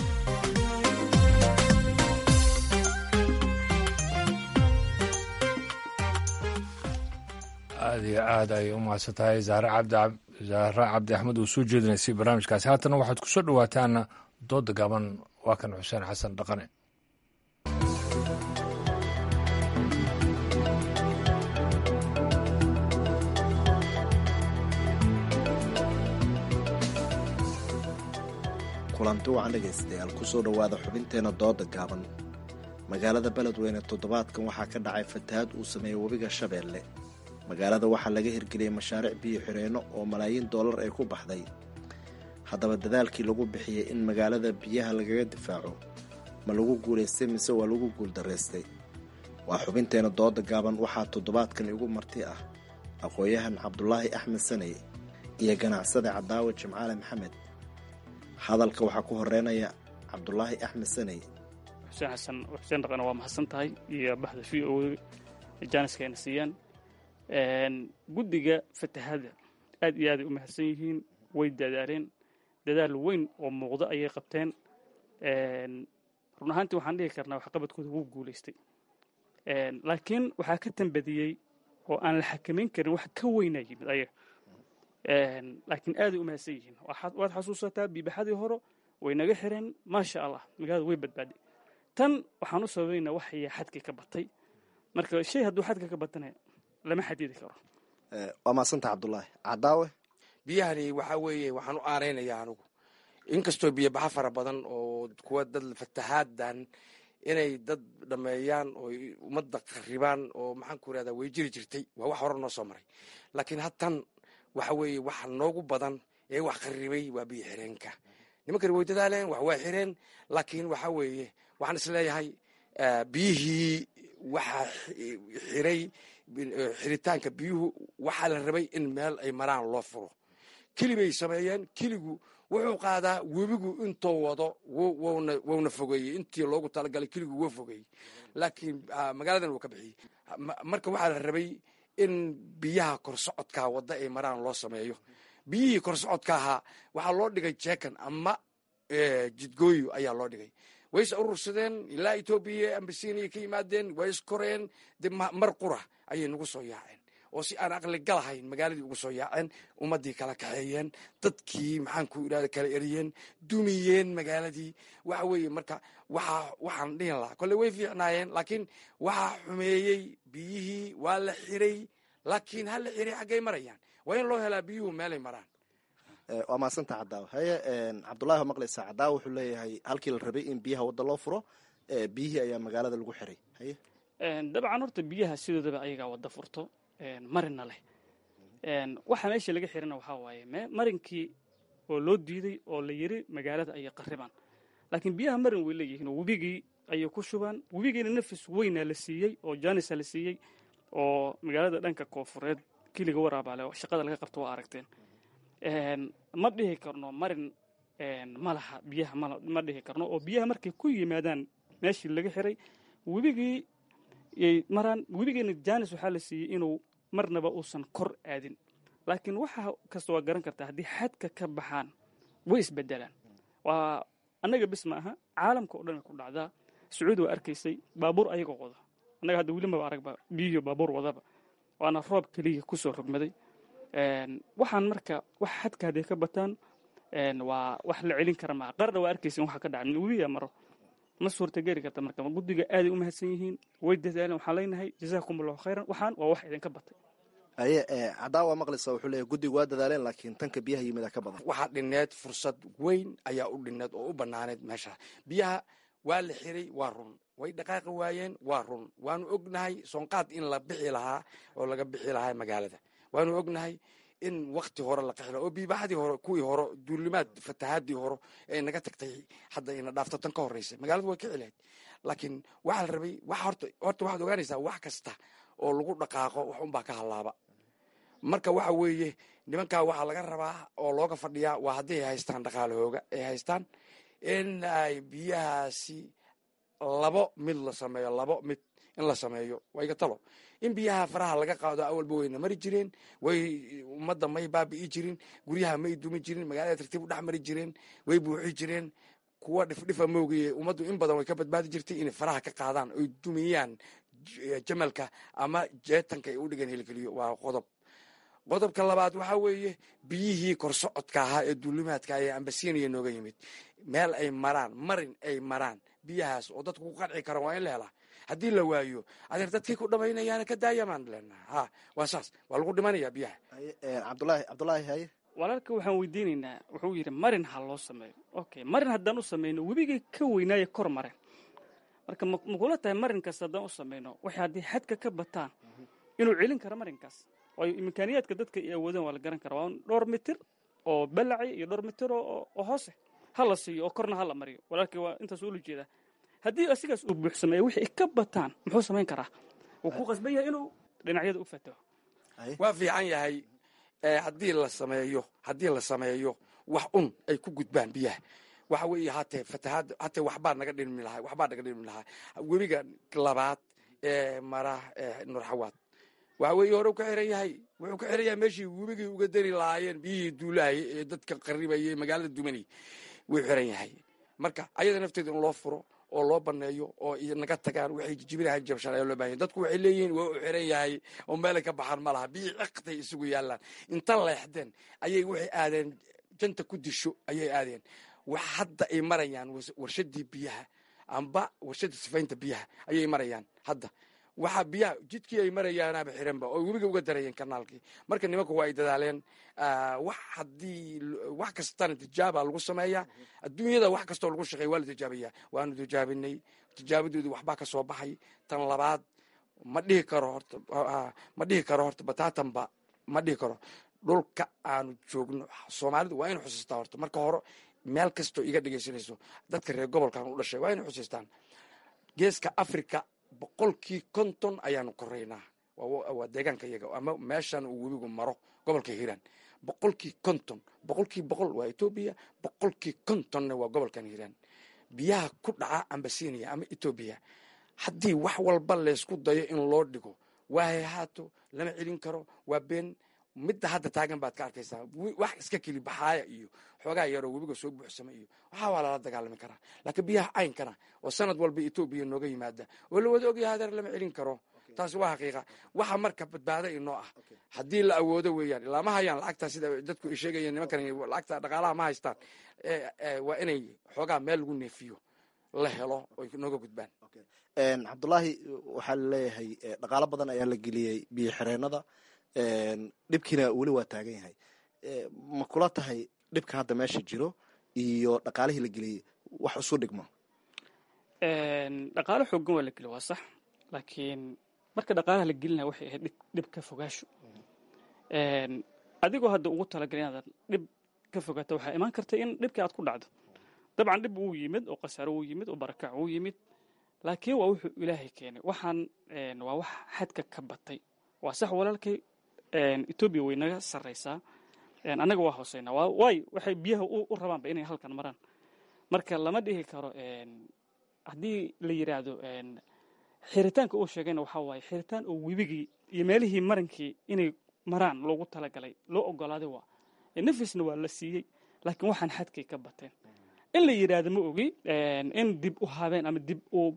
aada iyo aad ayay u mahadsan tahay zahre cabdi axmed uu soo jeedinaysay barnaamijkaasi haatana waxaad ku soo dhowaataan dooda gaban waa kan xuseen xasan dhaqane kulanti wacan dhegaystayaal kusoo dhowaada xubinteena dooda gaaban magaalada beledweyne toddobaadkan waxaa ka dhacay fatahaad uu sameeyey webiga shabeelle magaalada waxaa laga hirgeliyey mashaariic biyo xireenno oo malaayiin dollar ay ku baxday haddaba dadaalkii lagu bixiyey in magaalada biyaha lagaga difaaco ma lagu guulaystay mise waa lagu guuldaraystay waa xubinteena dooda gaaban waxaa toddobaadkan igu marti ah aqoon-yahan cabdulaahi axmed saney iyo ganacsade cadaawe jimcaale maxamed hadalka waxaa ku horeynaya cabdulaahi axmed saney xuseen xasan xuseen dhaqane waa mahadsan tahay iyo bahda v o janiska ayna siiyaan guddiga fatahada aad iyo aaday u mahadsan yihiin way dadaaleen dadaal weyn oo muuqda ayay qabteen run ahaantii waxaan dhihi karnaa waxqabadkooda wuu guulaystay laakiin waxaa ka tambadiyey oo aan la xakamayn karin wax ka weynaa yimid ayaga laakiin aaday u mahadsan yihiin waad xasuusataa biibaxadii hore way naga xireen maasha allah magaalada way badbaaday tan waxaan u sababaynaa waxaya xadkii ka batay marka shay hadduu xadka ka batana lama xadidi karo waa maasanta cabdulaahi cadaawe biyahani waxaa weeye waxaan u aaraynayaa anigu inkastoo biyobaxa fara badan oo kuwa dad fatahaadan inay dad dhameeyaan oo ummadda qaribaan oo maxaan ku irahdaa way jiri jirtay waa wax hore noo soo maray laakiin hadtan waxa weeye waxa noogu badan ee wax qaribay waa biyo xireenka nimankani way dadaaleen wax waa xireen laakiin waxa weeye waxaan isleeyahay biyihii waxaa xiray xiritaanka biyuhu waxaa la rabay in meel ay maraan loo furo keli bay sameeyeen keligu wuxuu qaadaa webigu intuu wado wuna fogeeyey intii loogu talagalay keligu wuu fogeeyey laakiin magaaladan wuu ka bixiyey marka waxaa la rabay in biyaha korsocodka wadda ay maraan loo sameeyo biyihii korsocodka ahaa waxaa loo dhigay jeekan ama jidgooyo ayaa loo dhigay way is urursadeen ilaa etoobiya ambasiinaya ka yimaadeen way iskoreen de mar qura ayay nagu soo yaaceen oo si aan aqli galahayn magaaladii ugu soo yaaceen ummaddii kala kaxeeyeen dadkii maxaan ku irahda kala eriyeen dumiyeen magaaladii waxa weeye marka waxa waxaan dhihin lahaa kolle way fiicnaayeen laakiin waxaa xumeeyey biyihii waa la xiray laakiin ha la xiray xaggay marayaan waa in loo helaa biyuhu meelay maraan waa maasanta cadaawe haye cabdulahi waa maqlaysaa cadaawe wuxuu leeyahay halkii la rabay in biyaha wadda loo furo biyihii ayaa magaalada lagu xiray haye dabcan horta biyaha sidoodaba ayagaa wadda furto marina leh waxa meesha laga xirana waxaa waaye marinkii oo loo diiday oo la yiri magaalada ayay qaribaan laakiin biyaha marin way leeyihiin oo webigii ayay ku shubaan webigiina nafis weynaa la siiyey oo janisa la siiyey oo magaalada dhanka koofureed kiliga waraabaale shaqada laga qabto waa aragteen ma dhihi karno marin ma laha biyaha ma dhihi karno oo biyaha markay ku yimaadaan meeshii laga xiray webigii yay maraan webigeena janis waxaa la siiyey inuu marnaba uusan kor aadin laakiin waxa kasta waa garan kartaa haddii xadka ka baxaan way isbedelaan waa annaga bis ma aha caalamka o dhan ay ku dhacdaa sacuudi waa arkaysay baabuur ayagoo wada annaga hadda weli maba aragba biyihiyo baabuur wadaba waana roob keliya kusoo rogmaday waxaan marka wax xadka hadday ka bataan waa wax la celin kara maa qarna waa arkaysa waxa ka dhaca webiya maro ma suurtageli karta marka guddiga aaday u mahadsan yihiin way dadaaleen waxaan leenahay jazaakum allahu khayran waxaan waa wax idinka batay haye cadaawa maqlaysa wuxuu leeyahy guddigu waa dadaaleen laakiin tanka biyaha yimida ka badan waxaa dhineed fursad weyn ayaa u dhineed oo u banaaneed meesha biyaha waa la xiray waa run way dhaqaaqi waayeen waa run waanu ognahay soonqaad in la bixi lahaa oo laga bixi lahaa magaalada waanu ognahay in wakti hore la qaxilo oo biibaxadii hore kuwii hore duulimaad fatahaadii hore ee naga tagtay hadda ina dhaafto tan ka horreysay magaaladu way ka cilayd laakiin waxaa la rabay wax horta horta waxaad ogaanaysaa wax kasta oo lagu dhaqaaqo wax unbaa ka hallaaba marka waxa weeye nimankaa waxaa laga rabaa oo looga fadhiyaa waa haddii ay haystaan dhaqaalahooga ay haystaan in ay biyahaasi labo mid la sameeyo labo mid in la sameeyo wayga talo in biyaha faraha laga qaado awalba wayna mari jireen way ummadda may baabi'i jirin guryaha may dumi jirin magaalada tartiib u dhex mari jireen way buuxi jireen kuwa dhifdhifa moogaye ummaddu in badan way ka badbaadi jirtay inay faraha ka qaadaan oy dumiyaan jamalka ama jeetanka ay u dhigeen hilgeliyo waa qodob qodobka labaad waxaa weeye biyihii korsocodka ahaa ee duulimaadka ee ambasiinaya nooga yimid meel ay maraan marin ay maraan biyahaas oo dadku ku qanci karaan waa in la helaa haddii la waayo adeer dadkii ku dhamaynayaana ka daayamaan leenaha ha waa saas waa lagu dhimanaya biyaha cabdulaahi cabdulaahi haye walaalka waxaan weydiinaynaa wuxuu yidhi marin ha loo sameeyo okay marin haddaan u samayno webigii ka weynaaye kor maren marka makula tahay marin kasta haddaan u samayno waxay haddii xadka ka bataan inuu celin karo marinkaas waayo imkaaniyaadka dadka ay awoodeen waa la garan kara waa dhowr mitir oo balaci iyo dhowr mitir oo hoose ha la siiyo oo korna ha la mariyo walaalkii waa intaas ula jeedaa haddii asigaas uu buuxsameeya wixii ka bataan muxuu samayn karaa wuu ku qasban yahay inuu dhinacyada u fataho waa fiican yahay haddii la sameeyo haddii la sameeyo wax un ay ku gudbaan biyaha waxa weeye hatee fatahaad hatee waxbaa naga dhimi lahaa waxbaa naga dhimi lahaa webiga labaad ee mara nurxawaad waxa weeye hore ka xiran yahay wuxuu ka xiran yahay meeshii webigii uga dari lahaayeen biyihii duulahay ee dadka qaribayay magaalada dumanay wuu xiran yahay marka ayada nafteeda in loo furo oo loo baneeyo oo naga tagaan waxay jijibinahan jabshaan ayaa loo bahanya dadku waxay leeyihiin waa u xiran yahay oo meelay ka baxaan ma laha biyii ciqtay isugu yaallaan inta leexdeen ayay waxay aadeen janta ku disho ayay aadeen wax hadda ay marayaan warshadii biyaha amba warshadii sifaynta biyaha ayay marayaan hadda waxaa biyaha jidkii ay marayaanaaba xiranba oo webiga uga darayeen kanaalkii marka nimanku waa ay dadaaleen wax haddii wax kastana tijaaba lagu sameeyaa adduunyada wax kastoo lagu shaqeeya waa la tijaabaya waanu tijaabinay tijaabadoodii waxbaa ka soo baxay tan labaad ma dhihi karo horta ma dhihi karo horta bataatanba ma dhihi karo dhulka aanu joogno soomaalidu waa inu xusiistaa horta marka hore meel kastoo iga dhegaysanayso dadka reer gobolkan u dhashay waa inu xusiistaan geeska africa boqolkii konton ayaanu koraynaa waa deegaanka iyaga ama meeshan uu webigu maro gobolka hiiraan boqolkii konton boqolkii boqol waa etoobiya boqolkii kontonna waa gobolkan hiiraan biyaha ku dhaca ambasinia ama etoobiya haddii wax walba laysku dayo in loo dhigo waa hayhaato lama celin karo waa been midda hadda taagan baad ka arkaysaa wax iska keli baxaaya iyo xoogaa yaroo webiga soo buuxsama iyo waxaa waa lala dagaalami karaa laakiin biyaha caynkana oo sanad walba etoobiya nooga yimaada oo la wada ogyaha hadeer lama celin karo taasi waa xaqiiqa waxa marka badbaado inoo ah haddii la awoodo weeyaan ilaa ma hayaan lacagtaa sida dadku ay sheegayeen nimankan lacagta dhaqaalaha ma haystaan waa inay xoogaa meel lagu neefiyo la helo oy nooga gudbaan cabdulaahi waxaa laleeyahay dhaqaalo badan ayaa la geliyey biyo xireenada dhibkiina weli waa taagan yahay ma kula tahay dhibka hadda meesha jiro iyo dhaqaalihii la geliyey wax isu dhigmo dhaqaalo xoogan waa la geliy waa sax laakiin marka dhaqaalaha la gelinaya waxay ahayd dhib ka fogaasho adigoo hadda ugu talagalay inaadan dhib ka fogaato waxaa imaan karta in dhibkii aad ku dhacdo dabcan dhib wuu yimid oo khasaaro wuu yimid oo barakac wuu yimid laakiin waa wuxuu ilaahay keenay waxaan waa wax xadka ka batay waa sax walaalkay etoobiya way naga sarraysaa annaga waa hooseynaa waay waxay biyaha u rabaanba inay halkan maraan marka lama dhihi karo haddii la yidhaahdo xiritaanka uu sheegayna waxaa waaye xiritaan oo webigii iyo meelihii marankii inay maraan loogu talagalay loo ogolaaday waa nafisna waa la siiyey laakiin waxaan xadkay ka bateen in la yidhaahdo ma ogi in dib u habeen ama dib u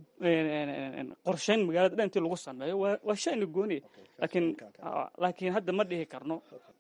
qorshayn magaalada dhan intii lagu sameeyo waa shayna gooniya laakiin laakiin hadda ma dhihi karno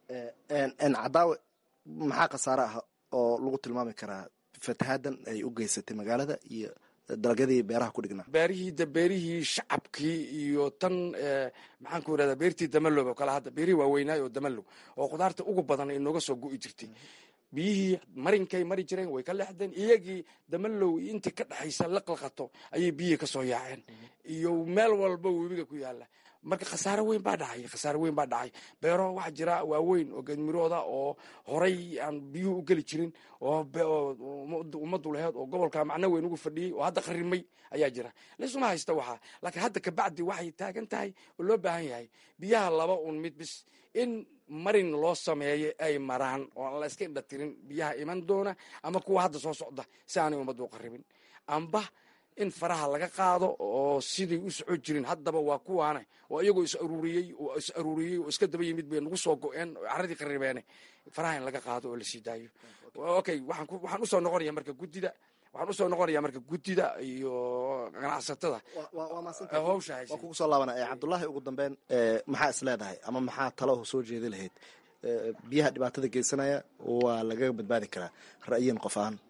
cadaawe maxaa khasaare ah oo lagu tilmaami karaa fatahaaddan ay u geysatay magaalada iyo dalagyadii beeraha ku dhignaa beerihii de beerihii shacabkii iyo tan maxaan ku irahdaa beertii damalow oo kale hadda beerihii waaweynaay oo damalow oo khudaarta ugu badan ay nooga soo gu'i jirtay biyihii marinkay mari jireen way ka leexdeen iyagii damalow intii ka dhexaysa laqlaqato ayay biyihii ka soo yaaceen iyo meel walba webiga ku yaala marka khasaaro weyn baa dhacay khasaaro weyn baa dhacay beero waxaa jira waaweyn oo geedmirooda oo horay aan biyuhu u geli jirin oo ummaddu laheed oo gobolka macno weyn ugu fadhiyey oo hadda qarimay ayaa jira laysuma haysta waxaa laakiin hadda kabacdi waxay taagan tahay oo loo baahan yahay biyaha laba un mid bis in marin loo sameeyo ay maraan oo aan la iska indhatirin biyaha iman doona ama kuwa hadda soo socda si aanay ummaddu u qaribin amba in faraha laga qaado oo siday u soco jirin haddaba waa kuwaane oo iyagoo is aruuriyey oo is aruuriyey oo iska daba yimid bay nagu soo go-een caradii qaribeene faraha in laga qaado oo la sii daayo okay waxaan waxaan usoo noqonaya marka guddida waxaan usoo noqonaya marka guddida iyo ganacsatada hawsha waa kugu soo laabanaya cabdullaahi ugu dambeyn maxaa is leedahay ama maxaa talo soo jeedi lahayd biyaha dhibaatada geysanaya waa lagaga badbaadi karaa ra'yin qof ahaan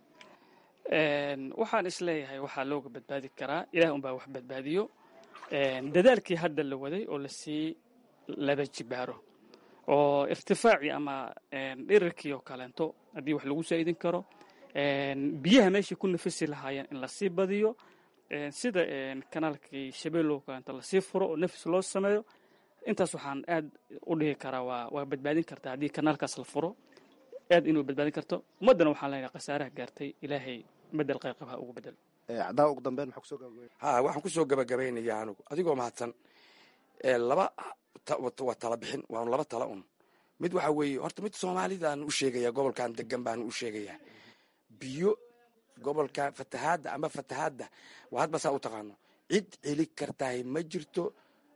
waxaan is leeyahay waxaa looga badbaadi karaa ilaah unbaa wax badbaadiyo dadaalkii hadda la waday oo lasii laba jibaaro oo irtifaacii ama dhirirkii oo kaleento haddii wax lagu saa'idin karo biyaha meeshay ku nafisi lahaayeen in lasii badiyo sida kanaalkii shabeellow kaleento lasii furo oo nafis loo sameeyo intaas waxaan aad u dhihi karaa waa waa badbaadin kartaa haddii kanaalkaas la furo aad inuu badbaadin karto ummaddana waxaan leenahay khasaaraha gaartay ilaahay bedel qayqab ha ugu bedelo cadaawa ugu dambeyn maxaa kusoo gabagabay ha waxaan kusoo gabagabaynaya anigu adigoo mahadsan laba waa tala bixin waa laba tala un mid waxa weeye horta mid soomaalidaan u sheegaya gobolkan degan baan u sheegayaa biyo gobolka fatahaadda ama fatahaadda waa hadba saa u taqaano cid celi kartahay ma jirto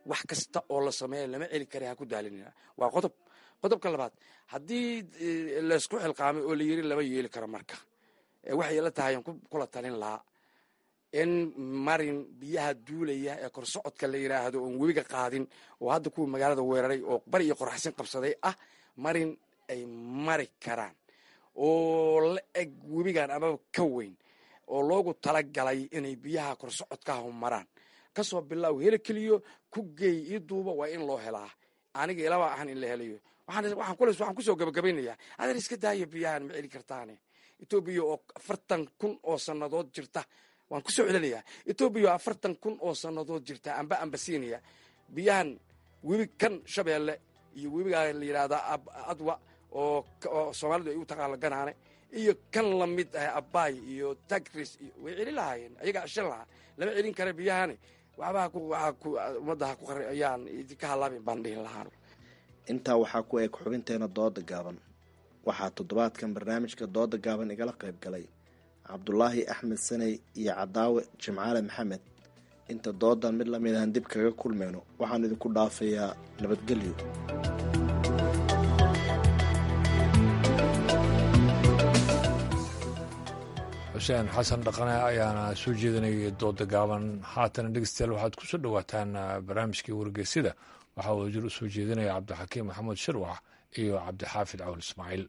wax kasta oo la sameeya lama celi kara ha ku daalinina waa qodob qodobka labaad haddii laysku xilqaamay oo la yiri lama yeeli karo marka waxay la tahay aan kula talin lahaa in marin biyaha duulaya ee korsocodka la yidhaahdo oon webiga qaadin oo hadda kuwa magaalada weeraray oo bari iyo qorxsin qabsaday ah marin ay mari karaan oo la eg webigan amaba ka weyn oo loogu talagalay inay biyaha korsocodkaah maraan kasoo bilaaw heli keliyo ku geey ii duuba waa in loo helaa aniga ilaba ahan in la helayo waxaan kusoo gabagabaynayaa adeer iska daaya biyahan ma celi kartaane etoobiya oo afartan kun oo sannadood jirta waan kusoo celinayaa etoobiya oo afartan kun oo sannadood jirta amba ambasiinaya biyahan webi kan shabeelle iyo webigaa la yidhaahdaa adwa oo soomaalidu ay u taqaano ganaane iyo kan lamid ah abaay iyo tagris iyo way celin lahaayeen ayagaa ceshan lahaa lama celin kara biyahani waxbaha ummadda ha ku qari ayaan idinka halaabin baan dhihin lahaan intaa waxaa ku eg xubinteena dooda gaaban waxaa toddobaadkan barnaamijka dooda gaaban igala qayb galay cabdulaahi axmed saney iyo cadaawe jimcaale maxamed inta doodan mid lamid ahan dib kaga kulmayno waxaan idinku dhaafayaa nabadgelyo xuseen xasan dhaqane ayaana soo jeedinayay dooda gaaban haatana dhegeystayaal waxaad ku soo dhowaataan barnaamijkii wargeysida waxaa uu jir u soo jeedinaya cabdixakiim maxamuud shirwax iyo cabdixaafid cawl ismaaciil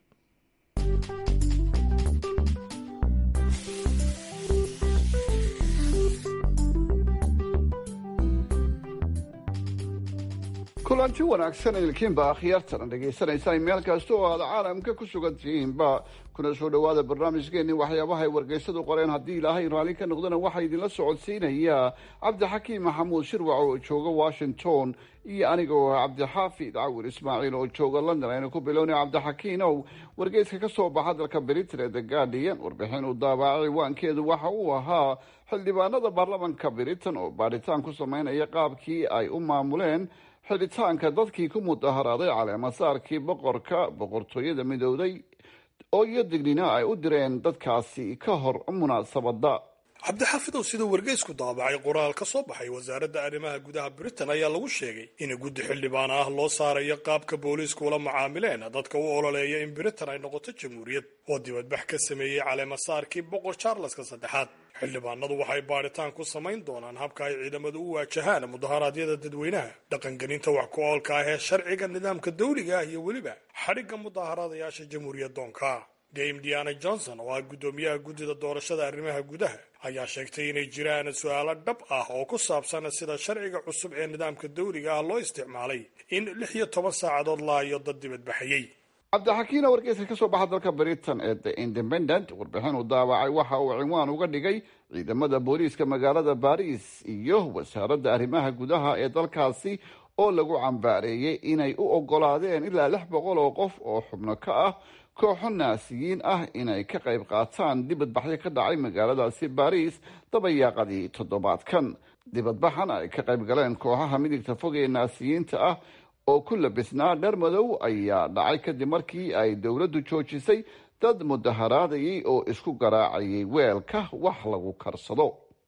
kulanti wanaagsan ilkiinba akhyaartana dhegaysanaysaa meel kasta oo aad caalamka ku sugan tihiinba kuna soo dhowaada barnaamijkeenii waxyaabaha ay wargeysadu qoreen haddii ilaahay raalli ka noqdana waxaa idinla socodsiinaya cabdixakiim maxamuud shirwac oo jooga washington iyo aniga oo cabdixaafid cawir ismaaciil oo jooga london aynu ku bilownay cabdixakiinow wargeyska ka soo baxa dalka britain ee the guardian warbixin uu daabacay ciwaankeedu waxa uu ahaa xildhibaanada baarlamanka britain oo baadhitaan ku sameynaya qaabkii ay u maamuleen xidhitaanka dadkii ku mudaharaaday caleemasaarkii boqorka boqortooyada midowday oo iyo dignina ay u direen dadkaasi ka hor munaasabadda cabdixaafidow siduu wargeysku daabacay qoraal ka soo baxay wasaaradda arrimaha gudaha britain ayaa lagu sheegay in guddi xildhibaan ah loo saarayo qaabka booliisku ula macaamileen dadka u ololeeya in britain ay noqoto jamhuuriyad oo dibadbax ka sameeyey caleemasaarkii boqor charleska saddexaad xildhibaanadu waxay baadhitaan ku samayn doonaan habka ay ciidamadu u waajahaan mudaharaadyada dadweynaha dhaqangelinta wax ku oolka ah ee sharciga nidaamka dawliga ah iyo weliba xadhigga mudaaharaadayaasha jamhuuriyadoonka dame diana johnson oo ah guddoomiyaha guddida doorashada arrimaha gudaha ayaa sheegtay inay jiraan su-aalo dhab ah oo ku saabsan sida sharciga cusub ee nidaamka dawliga ah loo isticmaalay in lix iyo toban saacadood laayo dad dibadbaxayey cabdixakiina wargeyska ka soo baxa dalka britain ee the independent warbixin uu daawacay waxa uu cinwaan uga dhigay ciidamada booliiska magaalada baris iyo wasaaradda arrimaha gudaha ee dalkaasi oo lagu cambaareeyey inay u ogolaadeen ilaa lix boqol oo qof oo xubno ka ah kooxo naasiyiin ah inay ka qayb qaataan dibadbaxyo ka dhacay magaaladaasi baris dabayaaqadii toddobaadkan dibadbaxan ay ka qayb galeen kooxaha midigta fog ee naasiyiinta ah oo ku labisnaa dhar madow ayaa dhacay kadib markii ay dowladdu joojisay dad mudaharaadayay oo isku garaacayay weelka wax lagu karsado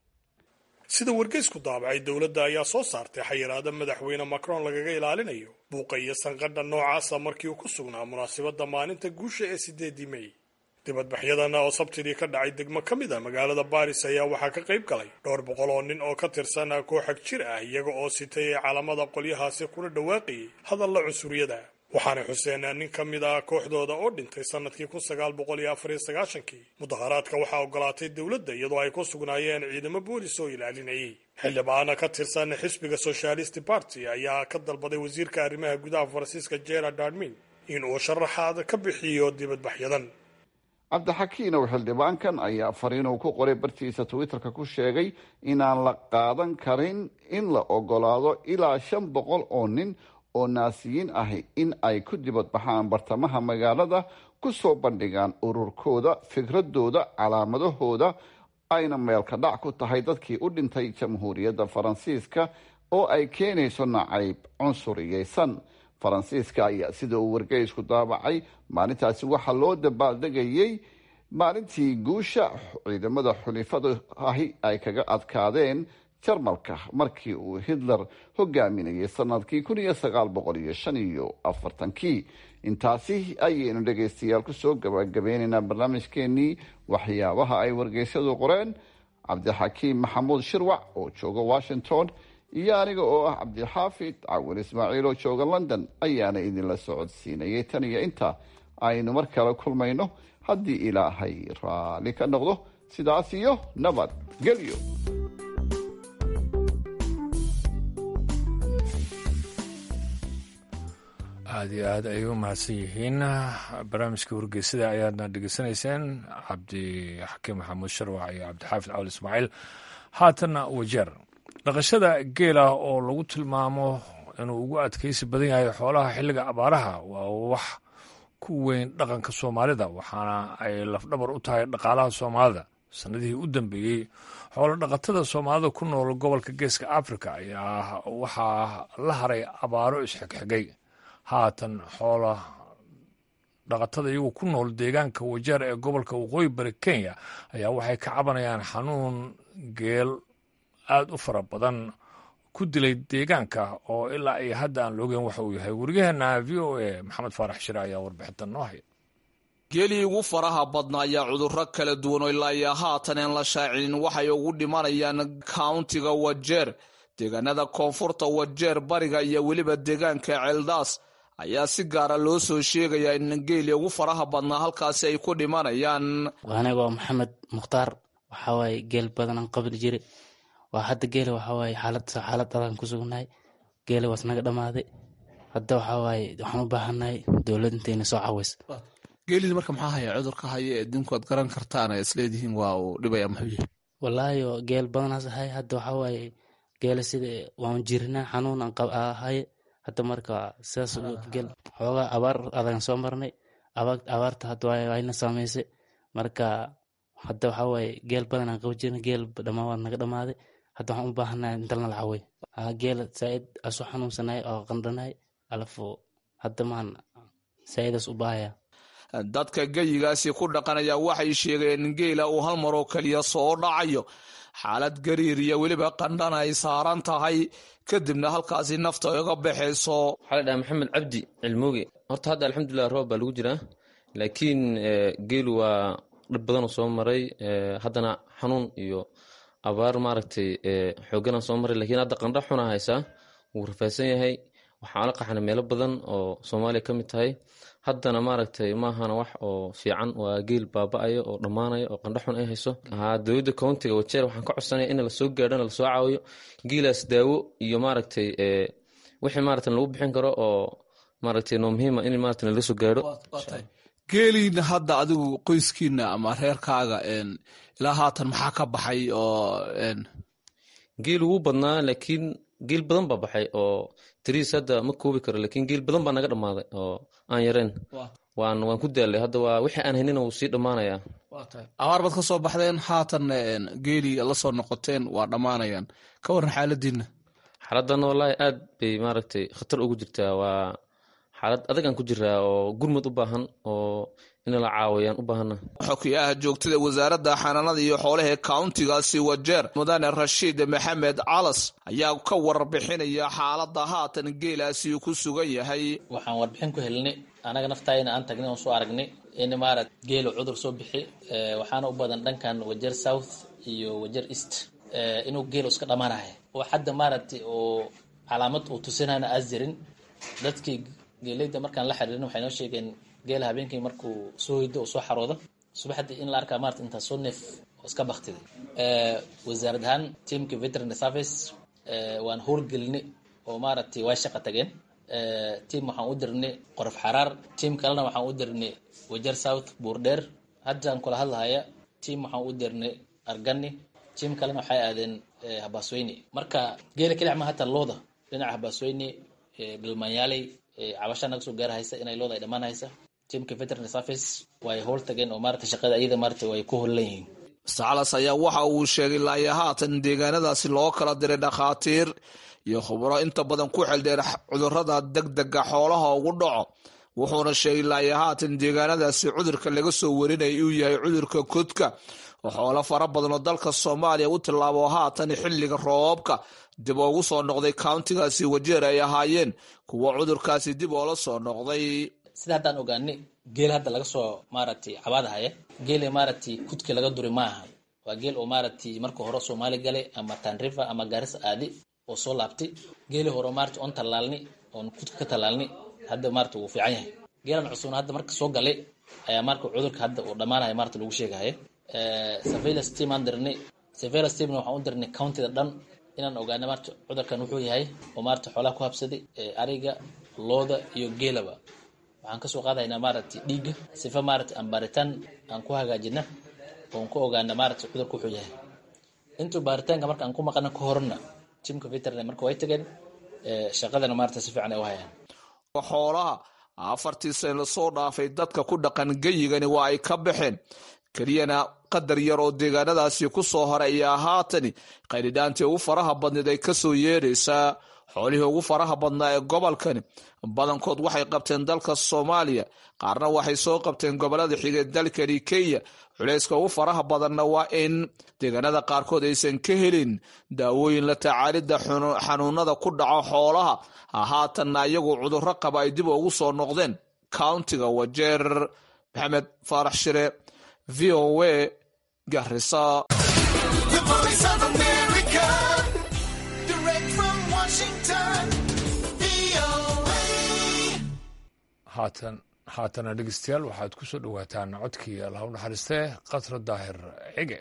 sida wargeysku daabacay dowladda ayaa soo saartay xayiraada madaxweyne macron lagaga ilaalinayo buuqa iyo sanqadha noocaasa markii uu ku sugnaa munaasabadda maalinta guusha ee sideedii mey dibadbaxyadana oo sabtidii ka dhacay degmo ka mid a magaalada baris ayaa waxaa ka qayb galay dhowr boqol oo nin oo ka tirsan kooxag jir ah iyaga oo sitay calamada qolyahaasi kuna dhawaaqayay hadalla cunsuriyada waxaanay xuseen nin ka mid ah kooxdooda oo dhintay sanadkii kun sagaal boqol iyo afar iyo sagaashankii mudaharaadka waxaa ogolaatay dowladda iyadoo ay ku sugnaayeen ciidamo boolis oo ilaalinayay xildhibaana ka tirsan xisbiga socialist party ayaa ka dalbaday wasiirka arrimaha gudaha faransiiska gerard darmin in uu sharaxaad ka bixiyo dibadbaxyadan cabdixakiinow xildhibaankan ayaa fariinuu ku qoray bartiisa twitterka ku sheegay inaan la qaadan karin in la ogolaado ilaa shan boqol oo nin oo naasiyiin ahi in ay ku dibadbaxaan bartamaha magaalada ku soo bandhigaan ururkooda fikradooda calaamadahooda ayna meelka dhac ku tahay dadkii u dhintay jamhuuriyadda faransiiska oo ay keenayso nacayb cunsuriyeysan faransiiska ayaa sida uu wargeysku daabacay maalintaasi waxaa loo dabaaldegayey maalintii guusha ciidamada xulifada ahi ay kaga adkaadeen jarmalka markii uu hitler hogaaminayay sanadkii kun iyo sagaal boqol iyo shan iyo afartankii intaasi ayaynu dhegaystayaal kusoo gabagabeynaynaa barnaamijkeenii waxyaabaha ay wargeysyadu qoreen cabdixakiim maxamuud shirwac oo jooga washington iyo aniga oo ah cabdixaafid cawin ismaaciil oo jooga london ayaana idinla socodsiinayay tan iyo inta aynu mar kale kulmayno haddii ilaahay raalli ka noqdo sidaas iyo nabad gelyo aada iyo aad ayay u mahadsan yihiin barnaamijka wargeysada ayaadna dhegeysanayseen cabdixakiim maxamuud sharwac iyo cabdixaafid cawl ismaaciil haatanna wajeer dhaqashada geela oo lagu tilmaamo inuu ugu adkaysi badan yahay xoolaha xilliga abaaraha waa wax ku weyn dhaqanka soomaalida waxaana ay lafdhabar u tahay dhaqaalaha soomaalida sanadihii u dambeeyey xoolo dhaqatada soomaalida ku nool gobolka geeska africa ayaa waxaa la haray abaaro isxigxigay haatan xoola dhaqatada iyagu ku nool deegaanka wajeer ee gobolka waqooyi bari kenya ayaa waxay ka cabanayaan xanuun geel aada u fara badan ku dilay deegaanka oo ilaa iyo hadda aan loogeyn waxa uu yahay wariyaheena v o a maxamed faarax shire ayaa warbixintan noo haya geelii ugu faraha badna ayaa cudurro kala duwan oo ilaa iyo haatan aan la shaacinin waxay ugu dhimanayaan kauntiga wajeer deegaanada koonfurta wajeer bariga iyo weliba deegaanka ceeldaas ayaa si gaara loo soo sheegayaa in geeli ugu faraha badnaa halkaasi ay ku dhimanayaan anigoo maxamed mukhtaar waxawaaye geel badanaan qabli jire waa hadda geela waxawaaye xaalad xaalad adan ku sugnahay geela waas naga dhammaaday hadda waxawaaye waxaan u baahannahay dowlad intayna soo caweys geelid marka maxaa haya cudurka haya ee dinkood garan kartaan ay isleedihiin waa uu dhibaya muxuu yahay wallaahi geel badanaas ahay hadda waxawaaye geela sida waan jirnaa xanuun aan ahaye hadda marka sidaas geel xoogaa abaar adagan soo marnay abaarta hadda wayna saameysay marka hadda waxaa waaye geel badan aan qaba jirna geel dhamaa waa naga dhamaaday hadda waxaan u baahannahay intalna la cawey geel saaid asu xanuunsanay oo qandhanay alafo hadda maan saaidaas u baahaya dadka geyigaasi ku dhaqanaya waxay sheegeen in geela uu hal maroo keliya soo dhacayo xaalad gariir iyo weliba qandhan ay saaran tahay kadibna halkaasi nafta iga baxayso waxaa la dhahaa maxamed cabdi cilmuuge horta hadda alxamdulilah roob baa lagu jiraa laakiin geelu waa dhib badanoo soo maray haddana xanuun iyo abaar maaragtay xoogana soo maray lakiin hadda qandho xuna haysaa wuu rafaadsan yahay waxaan la qaxnay meelo badan oo soomaaliya ka mid tahay haddana maaragtay maahana wax oo fiican waa geel baaba-ayo oo dhammaanayo oo qandho xun ay hayso dowladda countiga wajeer waxaan ka codsanaya in lasoo gaadhona lasoo caawiyo geelaas daawo iyo maaragtay wixii maaragta lagu bixin karo oo maaragtay noo muhiima in maaragta laga soo gaadho geeliina hadda adigu qoyskiina ama reerkaaga ilaa haatan maxaa ka baxay oo geel wuu badnaa laakiin geel badan baa baxay oo tiriis hadda ma koobi karo laakiin geel badan baa naga dhammaaday oo aan yareen waan waan ku daalay hadda waa wixii aan haynina wuu sii dhammaanayaa abaar baad ka soo baxdeen haatan geelii la soo noqoteen waa dhammaanayaan ka warran xaaladiina xaaladana wallaahi aad bay maaragtay khatar ugu jirtaa waa xaalad adagaan ku jiraa oo gurmud u baahan oo in la caawiyaan u baahana xokiyaha joogtada wasaaradda xanaanada iyo xoolaha ee kauntigaasi wajeer mudane rashiid maxamed calas ayaa ka warbixinaya xaaladda haatan geelaasi ku sugan yahay waxaan warbixin ku helnay anaga naftayna aan tagnay oon soo aragnay in maarad geelu cudur soo bixi waxaana u badan dhankan wajeer south iyo wajeer east inuu geelu iska dhammaanahay oo hadda maaragtay oo calaamad uu tusinayna aas jirin dadkii geeleyda markaan la xiriirin waxay noo sheegeen geela habeenkii markuu soo hoydo oo soo xaroodo subaxdii in la arkaa maarata intaa soo neef oo iska baktiday wasaarad ahaan teamka veterinary service waan howlgelinay oo maaragtay way shaqa tageen team waxaan u dirnay qorof xaraar team kalena waxaan u dirnay wajer south buurdheer haddaan kula hadlahaya team waxaan u dirnay argani team kalena waxay aadeen habaasweyne marka geela kelic ma hataa looda dhinaca habaasweyne dhilmanyaaley cabasha naga soo gaarhaysa inay looda ay dhammaanhaysa teamka veterinary service way howl tageen oo maarata shaqada iyada maarata way ku hollan yihiin sacalas ayaa waxa uu sheegay laaya haatan deegaanadaasi loo kala diray dhakhaatiir iyo khubro inta badan ku xeldheer cudurada degdega xoolaha ugu dhaco wuxuuna sheegay laaya haatan deegaanadaasi cudurka laga soo warinaya uu yahay cudurka kodka oo xoolo fara badan oo dalka soomaaliya u tillaabo haatan xilliga roobka dib oogu soo noqday countigaasi wajeer ay ahaayeen kuwa cudurkaasi dib oola soo noqday sida haddaan ogaanay geel hadda laga soo maaragtay cabaadahaya geela maaragtay kudki laga duri ma aha waa geel oo maaragtay marka hore soomaali galay ama tanrifa ama gaarisa aadi oo soo laabtay geeli hore maaragtay oon tallaalni oon kudka ka tallaalni hadda maaragtay wuu fiican yahay geelan cusubna hadda marka soo galay ayaa marka cudurka hadda uu dhammaanaya maaragtay lagu sheegaya surveillance team aan dirnay surveillance teamna waxaan u dirnay countyda dhan inaan ogaana maarta cudurkan wuxuu yahay oo maarata xoolaha ku habsaday ariga looda iyo geelaba waxaan kasoo qaadaynaa maaragtay dhiigga sifa maaragtay aan baaritaan aan ku hagaajina oon ku ogaana maaragtay cudurka wuxuu yahay intuu baaritaanka marka aan ku maqana ka horna jimka veterinary marka way tageen shaqadana maaragtay si fiican ay u hayaan xoolaha afartii sane lasoo dhaafay dadka ku dhaqan geyigani waa ay ka baxeen keliyana qadar yar oo deegaanadaasi ku soo horay ayaa haatani qaydhidhaantii ugu faraha badneed ay kasoo yeedhaysaa xoolihii ugu faraha badnaa ee gobolkani badankood waxay qabteen dalka soomaaliya qaarna waxay soo qabteen gobolada xigee dalkani kenya culayska ugu faraha badanna waa in deegaanada qaarkood aysan ka helin daawooyin la tacaalidda xanuunada ku dhaco xoolaha haatanna iyagu cudurro qaba ay dib ugu soo noqdeen countiga wajeer maxamed faarax shire v o a garisa haatan haatana dhegeystayaal waxaad ku soo dhowaataan codkii allah u naxariistee qasra daahir cige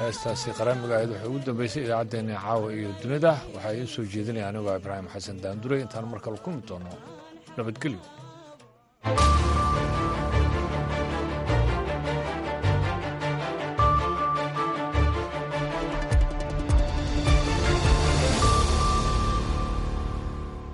heestaasi qaraamiga ahayd waxay ugu dambeysay idaacaddeenna caawa iyo dunida waxaa idiin soo jeedinaya anigoo ibraahim xasan daandure intaan mar kale kulmi doono nabadgelyo